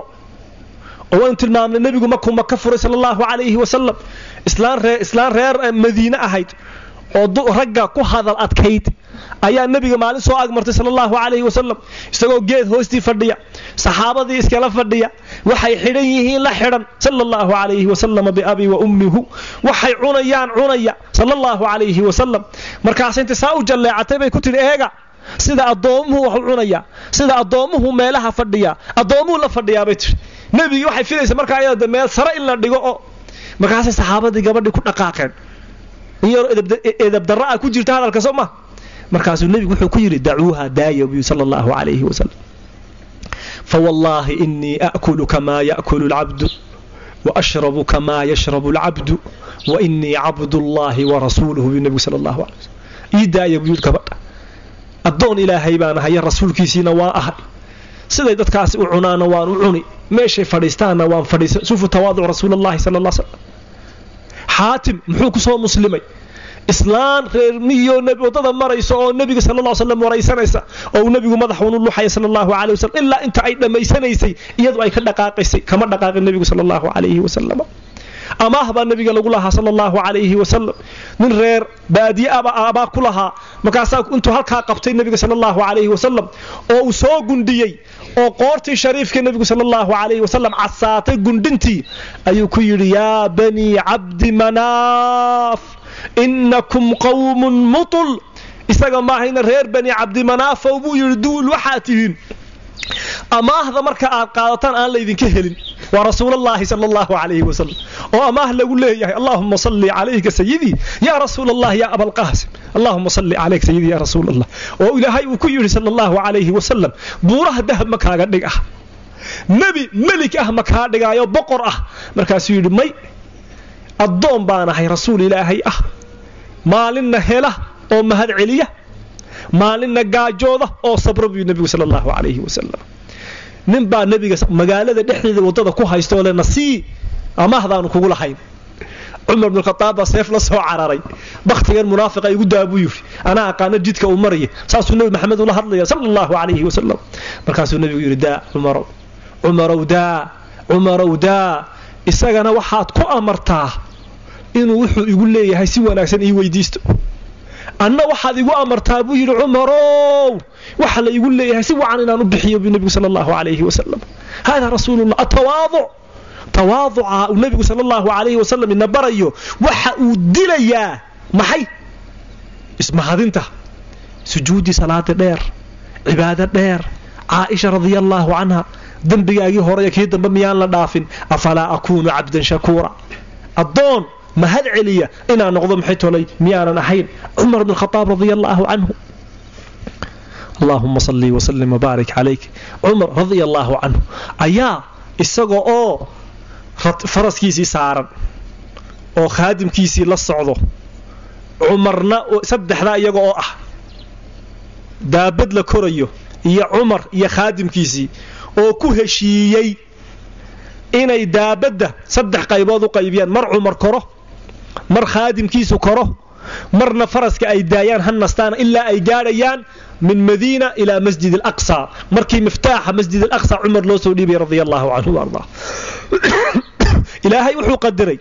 oo waynu tilmaamnay nebigu markuu maka furay sala allahu calayhi wasalam islaan reer madiine ahayd oo ragga ku hadal adkayd ayaa nebiga maalin soo agmartay sala allahu calayhi wasalam isagoo geed hoostii fadhiya saxaabadii iskala fadhiya waxay xidhan yihiin la xidhan sala allahu calayhi wasalam biabi wa ummihu waxay cunayaan cunaya sala allahu calayhi wasalam markaas inta saa u jalleecatay bay ku tidhi eega sida addoomuhu wax u cunaya sida addoomuhu meelaha fadhiya addoomuhu la fadhiyaabay tii nebigii waxay filaysa markaa ayada meel sare in la dhigo oo markaasay saxaabadii gabadhii ku dhaqaaqeen in yaroo edabdarra ah ku jirta hadalka soo ma markaasuu nebigu wuxuu ku yidhi dacuuha daaya buyu sala allahu calayhi wasalam fawallaahi inii aakulu kamaa yaakulu alcabdu waashrabu kamaa yashrabu alcabdu wa inii cabdullaahi warasuuluhu buu nebigu sala allahu calay wasalam ii daaya buu yidhi gabadha addoon ilaahay baan ahay rasuulkiisiina waan ahay siday dadkaasi u cunaana waan u cuni meeshay fadhiistaanna waan fadhiisa sufu tawaaduc rasuulallahi sala allah slam xaatim muxuu ku soo muslimay islaan reer miyo waddada maraysa oo nebiga sala allah slam waraysanaysa oo uu nebigu madaxuunu luxaya sala allahu calayh wasalam ilaa inta ay dhammaysanaysay iyadu ay ka dhaqaaqaysay kama dhaqaaqin nebigu sala allahu calayhi wasalam amaah baa nebiga lagu lahaa sala allahu calayhi wasalam nin reer baadiye aba abaa ku lahaa markaasaa intuu halkaa qabtay nebiga sala allahu calayhi wasalam oo uu soo gundhiyey oo qoortii shariifka nebigu sala allahu calayhi wasalam casaatay gundhintii ayuu ku yidhi yaa banii cabdi manaaf innakum qawmun mutul isaga maahayna reer bani cabdimanaafow buu yidhi duul waxaa tihiin amaahda marka aad qaadataan aan laydinka helin waa rasuulallaahi sala allahu calayhi wasalam oo amaah lagu leeyahay allaahuma salli calayka sayidii yaa rasuul allah yaa abalqaasim allaahuma salli calayka sayidii yaa rasuul allah oo ilaahay uu ku yidhi sala allahu calayhi wasalam buuraha dahab ma kaaga dhig ah nebi melik ah ma kaa dhigaayo boqor ah markaasuu yidhi may addoon baan ahay rasuul ilaahay ah maalinna hela oo mahad celiya maalinna gaajooda oo sabra buu nebigu sala allahu calayhi wasalam nin baa nebiga magaalada dhexdeeda waddada ku haysta oo le nasii amaahdaanu kugu lahayn cumar bn khaaab baa seef la soo cararay bakhtigan munaafiqa igu daa buu yidhi anaa aqaano jidka uu maraya saasuu nebi maxamed ula hadlaya sala allahu calayhi wasalam markaasuu nebigu yidhi daa cumarow cumarow daa cumarow daa isagana waxaad ku amartaa inuu wuxuu igu leeyahay si wanaagsan ii weydiisto anna waxaad igu amartaa buu yidhi cumarow waxa la igu leeyahay si wacan inaan u bixiyo buu nebigu sala allahu calayhi wasalam hada rasuulullah atawaaduc tawaaduca uu nebigu sala allahu calayhi wasalam ina barayo waxa uu dilayaa maxay ismahadinta sujuudi salaada dheer cibaado dheer caaisha radia allaahu canha dembigaagii horey kii dambe miyaan la dhaafin afalaa akuunu cabdan shakuura addoon mahad celiya inaan noqdo maxay tolay miyaanan ahayn cumar bn khaaab radia allaahu canhu allaahuma salli wasalim wabaarik calayk cumar radia allaahu canhu ayaa isaga oo faraskiisii saaran oo khaadimkiisii la socdo cumarna saddexdaa iyaga oo ah daabad la korayo iyo cumar iyo khaadimkiisii oo ku heshiiyey inay daabadda saddex qaybood u qaybiyaan mar cumar koro mar khaadimkiisu koro marna faraska ay daayaan ha nastaana ilaa ay gaadhayaan min madiina ilaa masjid alaqsa markii miftaaxa masjid alaqsa cumar loo soo dhiibay radia allaahu canhu ardaa ilaahay wuxuu qadiray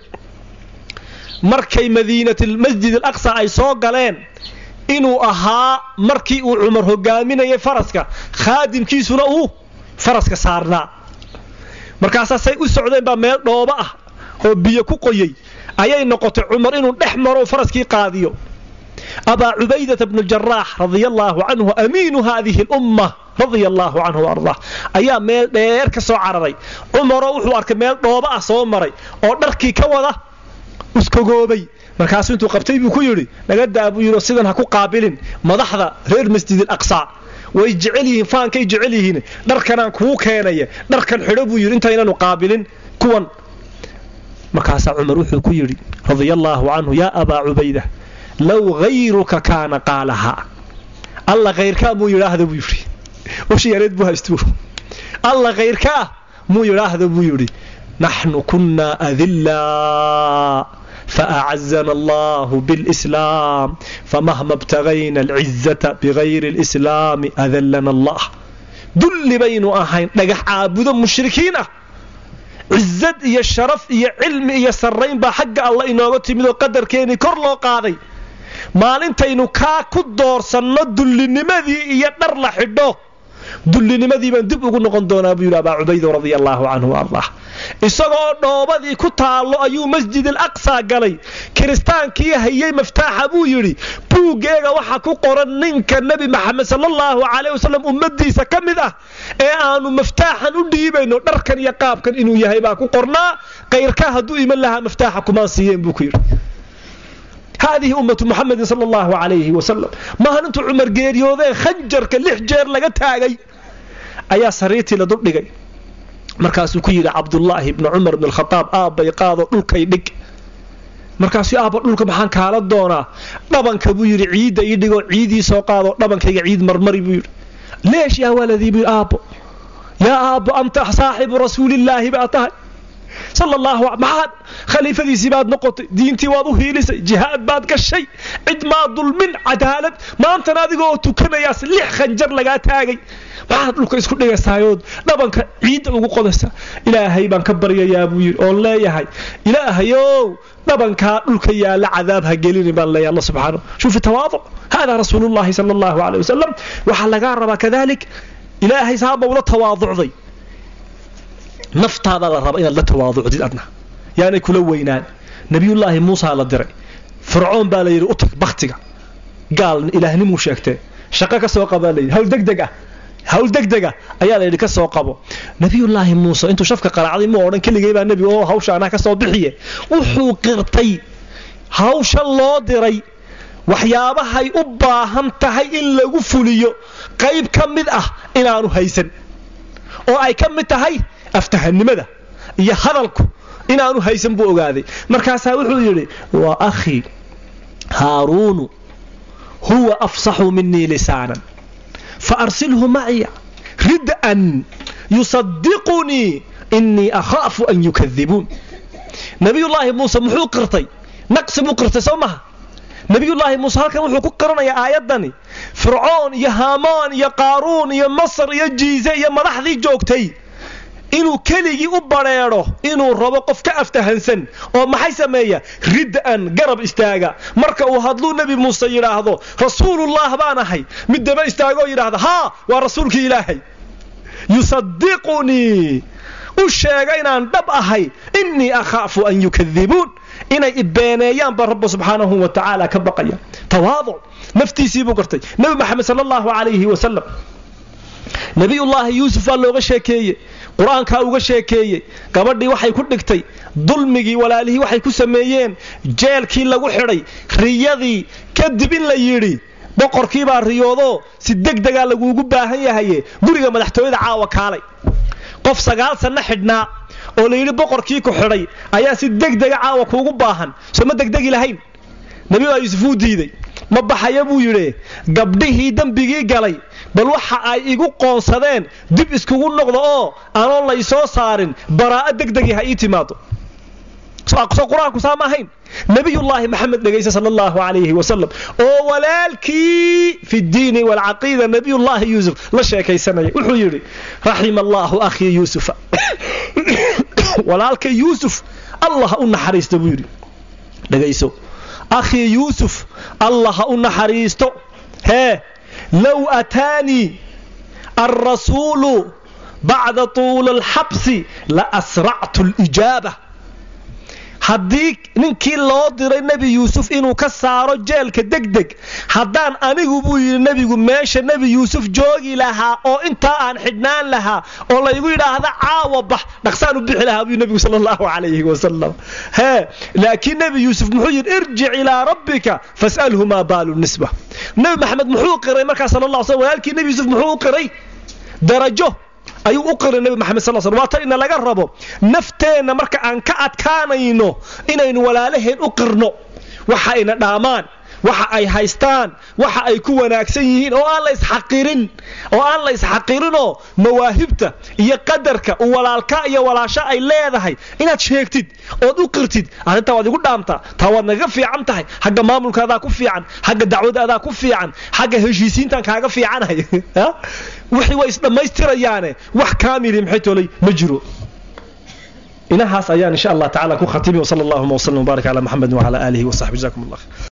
markay madiinatmasjid alaqsa ay soo galeen inuu ahaa markii uu cumar hogaaminayay faraska khaadimkiisuna uu faraska saarnaa markaasaasay u socdeen baa meel dhooba ah oo biyo ku qoyey ayay noqotay cumar inuu dhex maro faraskii qaadiyo abaa cubaydata bnu jaraax radia allaahu canhu amiinu haadihi lumma radia allaahu canhu ardaa ayaa meel dheer ka soo cararay cumaroo wuxuu arkay meel dhooba ah soo maray oo dharkii ka wada uskagoobay markaasuu intuu qabtay buu ku yidhi naga daa buu yidhi sidan ha ku qaabilin madaxda reer masjid alaqsa way jecel yihiin faankay jecel yihiin dharkanaan kuu keenaya dharkan xidho buu yidhi intaynanu qaabilin kuwan markaasaa cumar wuxuu ku yidhi radia allaahu canhu yaa abaa cubayda low hayruka kaana qaalahaa alla khayrkaa muu yidhaahda buu yidhi washiyareed buu haystuu alla khayrkaa muu yidhaahda buu yidhi naxnu kunnaa adillaa فأعزنا الله بالإسلام فمهما ابتغينا العزة بغير الإسلام أذلنا الله دل بين أهين نجح عابد مشركين عزت يا الشرف يا علم يا سرين بحق الله إنه تمد قدر كيني كر لو قاضي maalintaynu kaa ku doorsanno dullinimadii iyo dhar la xidho dullinimadii baan dib ugu noqon doonaa buu yidhi abaa cubayda radia allaahu canhu ardah isagoo dhoobadii ku taallo ayuu masjid alaqsa galay kiristaankii hayey maftaaxa buu yidhi buuggeega waxa ku qoran ninka nebi maxamed salaallahu calayh wasalam ummadiisa ka mid ah ee aanu maftaaxan u dhiibayno dharkan iyo qaabkan inuu yahay baa ku qornaa kayrkaa hadduu iman lahaa maftaaxa kumaan siiyeen buu ku yidhi haadihi ummatu muxamedin sala allahu calayhi wasalam maalintuu cumar geeriyoodee khanjarka lix jeer laga taagay ayaa sariirtii la duldhigay markaasuu ku yidhi cabdullaahi ibni cumar ibn alkhadaab aabbay qaado dhulkay dhig markaasuu aabba dhulka maxaan kaala doonaa dhabanka buu yidhi ciidda ii dhigoo ciidii soo qaado dhabankayga ciid marmari buu yidhi leesh yaa waladii buu aabbo yaa aabbo anta saaxibu rasuulillaahi baa tahay sala allahu maxaad khaliifadiisii baad noqotay diintii waad u hiilisay jihaad baad gashay cid maa dulmin cadaalad maantana adigoo tukanayaas lix khanjar lagaa taagay maxaad dhulka isku dhigaysayood dhabanka ciidda ugu qodaysa ilaahay baan ka baryayaa buu yidhi oon leeyahay ilaahayow dhabankaa dhulka yaalla cadaab ha gelini baan leeyahay allah subxaanahu shuufi tawaaduc haadaa rasuulullahi sala allahu calayh wasalam waxaa lagaa rabaa kadalik ilaahay saaba ula tawaaducday naftaada la raba inaad la tawaaducdid adna yaanay kula weynaan nabiyullaahi muusaa la diray fircoon baa la yidhi u tag baktiga gaal ilaahnimuu sheegtee shaqo ka soo qabaa layidhi hawl degdeg ah hawl degdega ayaa la yidhi ka soo qabo nabiyullaahi muuse intuu shafka qaracday mu odhan keligay baa nebi oo hawsha anaa ka soo bixiye wuxuu qirtay hawsha loo diray waxyaabahay u baahan tahay in lagu fuliyo qayb ka mid ah inaanu haysan oo ay ka mid tahay aftahanimada iyo hadalku inaanu haysan buu ogaaday markaasaa wuxuu yidhi waa akhii haaruunu huwa afsaxu minii lisaanan fa arsilhu macya rid'an yusadiqunii innii akhaafu an yukadibuun nabiyullaahi muuse muxuu qirtay naqsi buu qirtay soo maha nabiyullaahi muuse halkan wuxuu ku qaranayaa aayaddani fircoon iyo haamaan iyo qaaruun iyo masar iyo jiise iyo madaxdii joogtay inuu keligii u badrheedho inuu rabo qof ka aftahansan oo maxay sameeya rid'an garab istaaga marka uu hadluu nebi muuse yidhaahdo rasuulullah baan ahay mid daba istaagoo yidhaahda haa waa rasuulkii ilaahay yusadiqunii u sheega inaan dhab ahay innii akhaafu an yukadibuun inay ibeeneeyaan baa rabbi subxaanahu wa tacaala ka baqaya tawaaduc naftiisii buu gartay nebi maxamed sala allahu calayhi wasalam nebiyullaahi yuusuf waa looga sheekeeye qur-aankaa uga sheekeeyey gabadhii waxay ku dhigtay dulmigii walaalihii waxay ku sameeyeen jeelkii lagu xidhay riyadii kadib in la yidhi boqorkiibaa riyoodoo si degdegaa laguugu baahan yahaye guriga madaxtooyada caawa kaalay qof sagaal sanno xidhnaa oo la yidhi boqorkii ku xidhay ayaa si degdega caawa kuugu baahan soo ma degdegi lahayn nebiyullaahi yuusuf wuu diiday ma baxaya buu yidhi gabdhihii dembigii galay bal waxa ay igu qoonsadeen dib iskugu noqdo oo anoon laysoo saarin baraa'o degdegii ha ii timaado soo qur-aanku saa ma ahayn nebiyullaahi maxamed dhegaysa sala allahu calayhi wasalam oo walaalkii fi ddiini waalcaqiida nebiyullaahi yuusuf la sheekaysanaya wuxuu yidhi raxima allaahu akhii yuusufa walaalka yuusuf allah ha u naxariista buu yidhi dhegayso akhii yuusuf allah ha u naxariisto hee low ataanii alrasuulu bacda tuuli alxabsi la asractu alijaaba haddii ninkii loo diray nebi yuusuf inuu ka saaro jeelka degdeg haddaan anigu buu yidhi nebigu meesha nebi yuusuf joogi lahaa oo intaa aan xidhnaan lahaa oo laygu yidhaahda caawa bax dhaqsaan u bixi lahaa buu nebigu sala allahu calayhi wasalam hee laakiin nebi yuusuf muxuu yidhi irjic ilaa rabbika fas'alhu maa baalu nisba nebi maxamed muxuu qiray markaa sala allah slam walaalkii nebi yuusuf muxuu u qiray darajo ayuu u qiray nebi maxamed sal sl waa ta ina laga rabo nafteenna marka aan ka adkaanayno inaynu walaalaheen u qirno waxa ayna dhaamaan waxa ay haystaan waxa ay ku wanaagsan yihiin oo aan la isxaqirin oo aan la isxaqirinoo mawaahibta iyo qadarka uu walaalka iyo walaasho ay leedahay inaad sheegtid ood u qirtid arrintaa waad igu dhaamtaa taa waad nagaga fiican tahay xagga maamulka adaa ku fiican xagga dacwada adaa ku fiican xagga heshiisiintan kaaga fiicanay wixii way isdhammaystirayaane wax kaamili maxay tolay ma jiro inahaas ayaan insha allah tacaala ku khatimi wsala allahuma wslam wbaarak cala maxamed wcala aalihi wasaxbi jazakum allah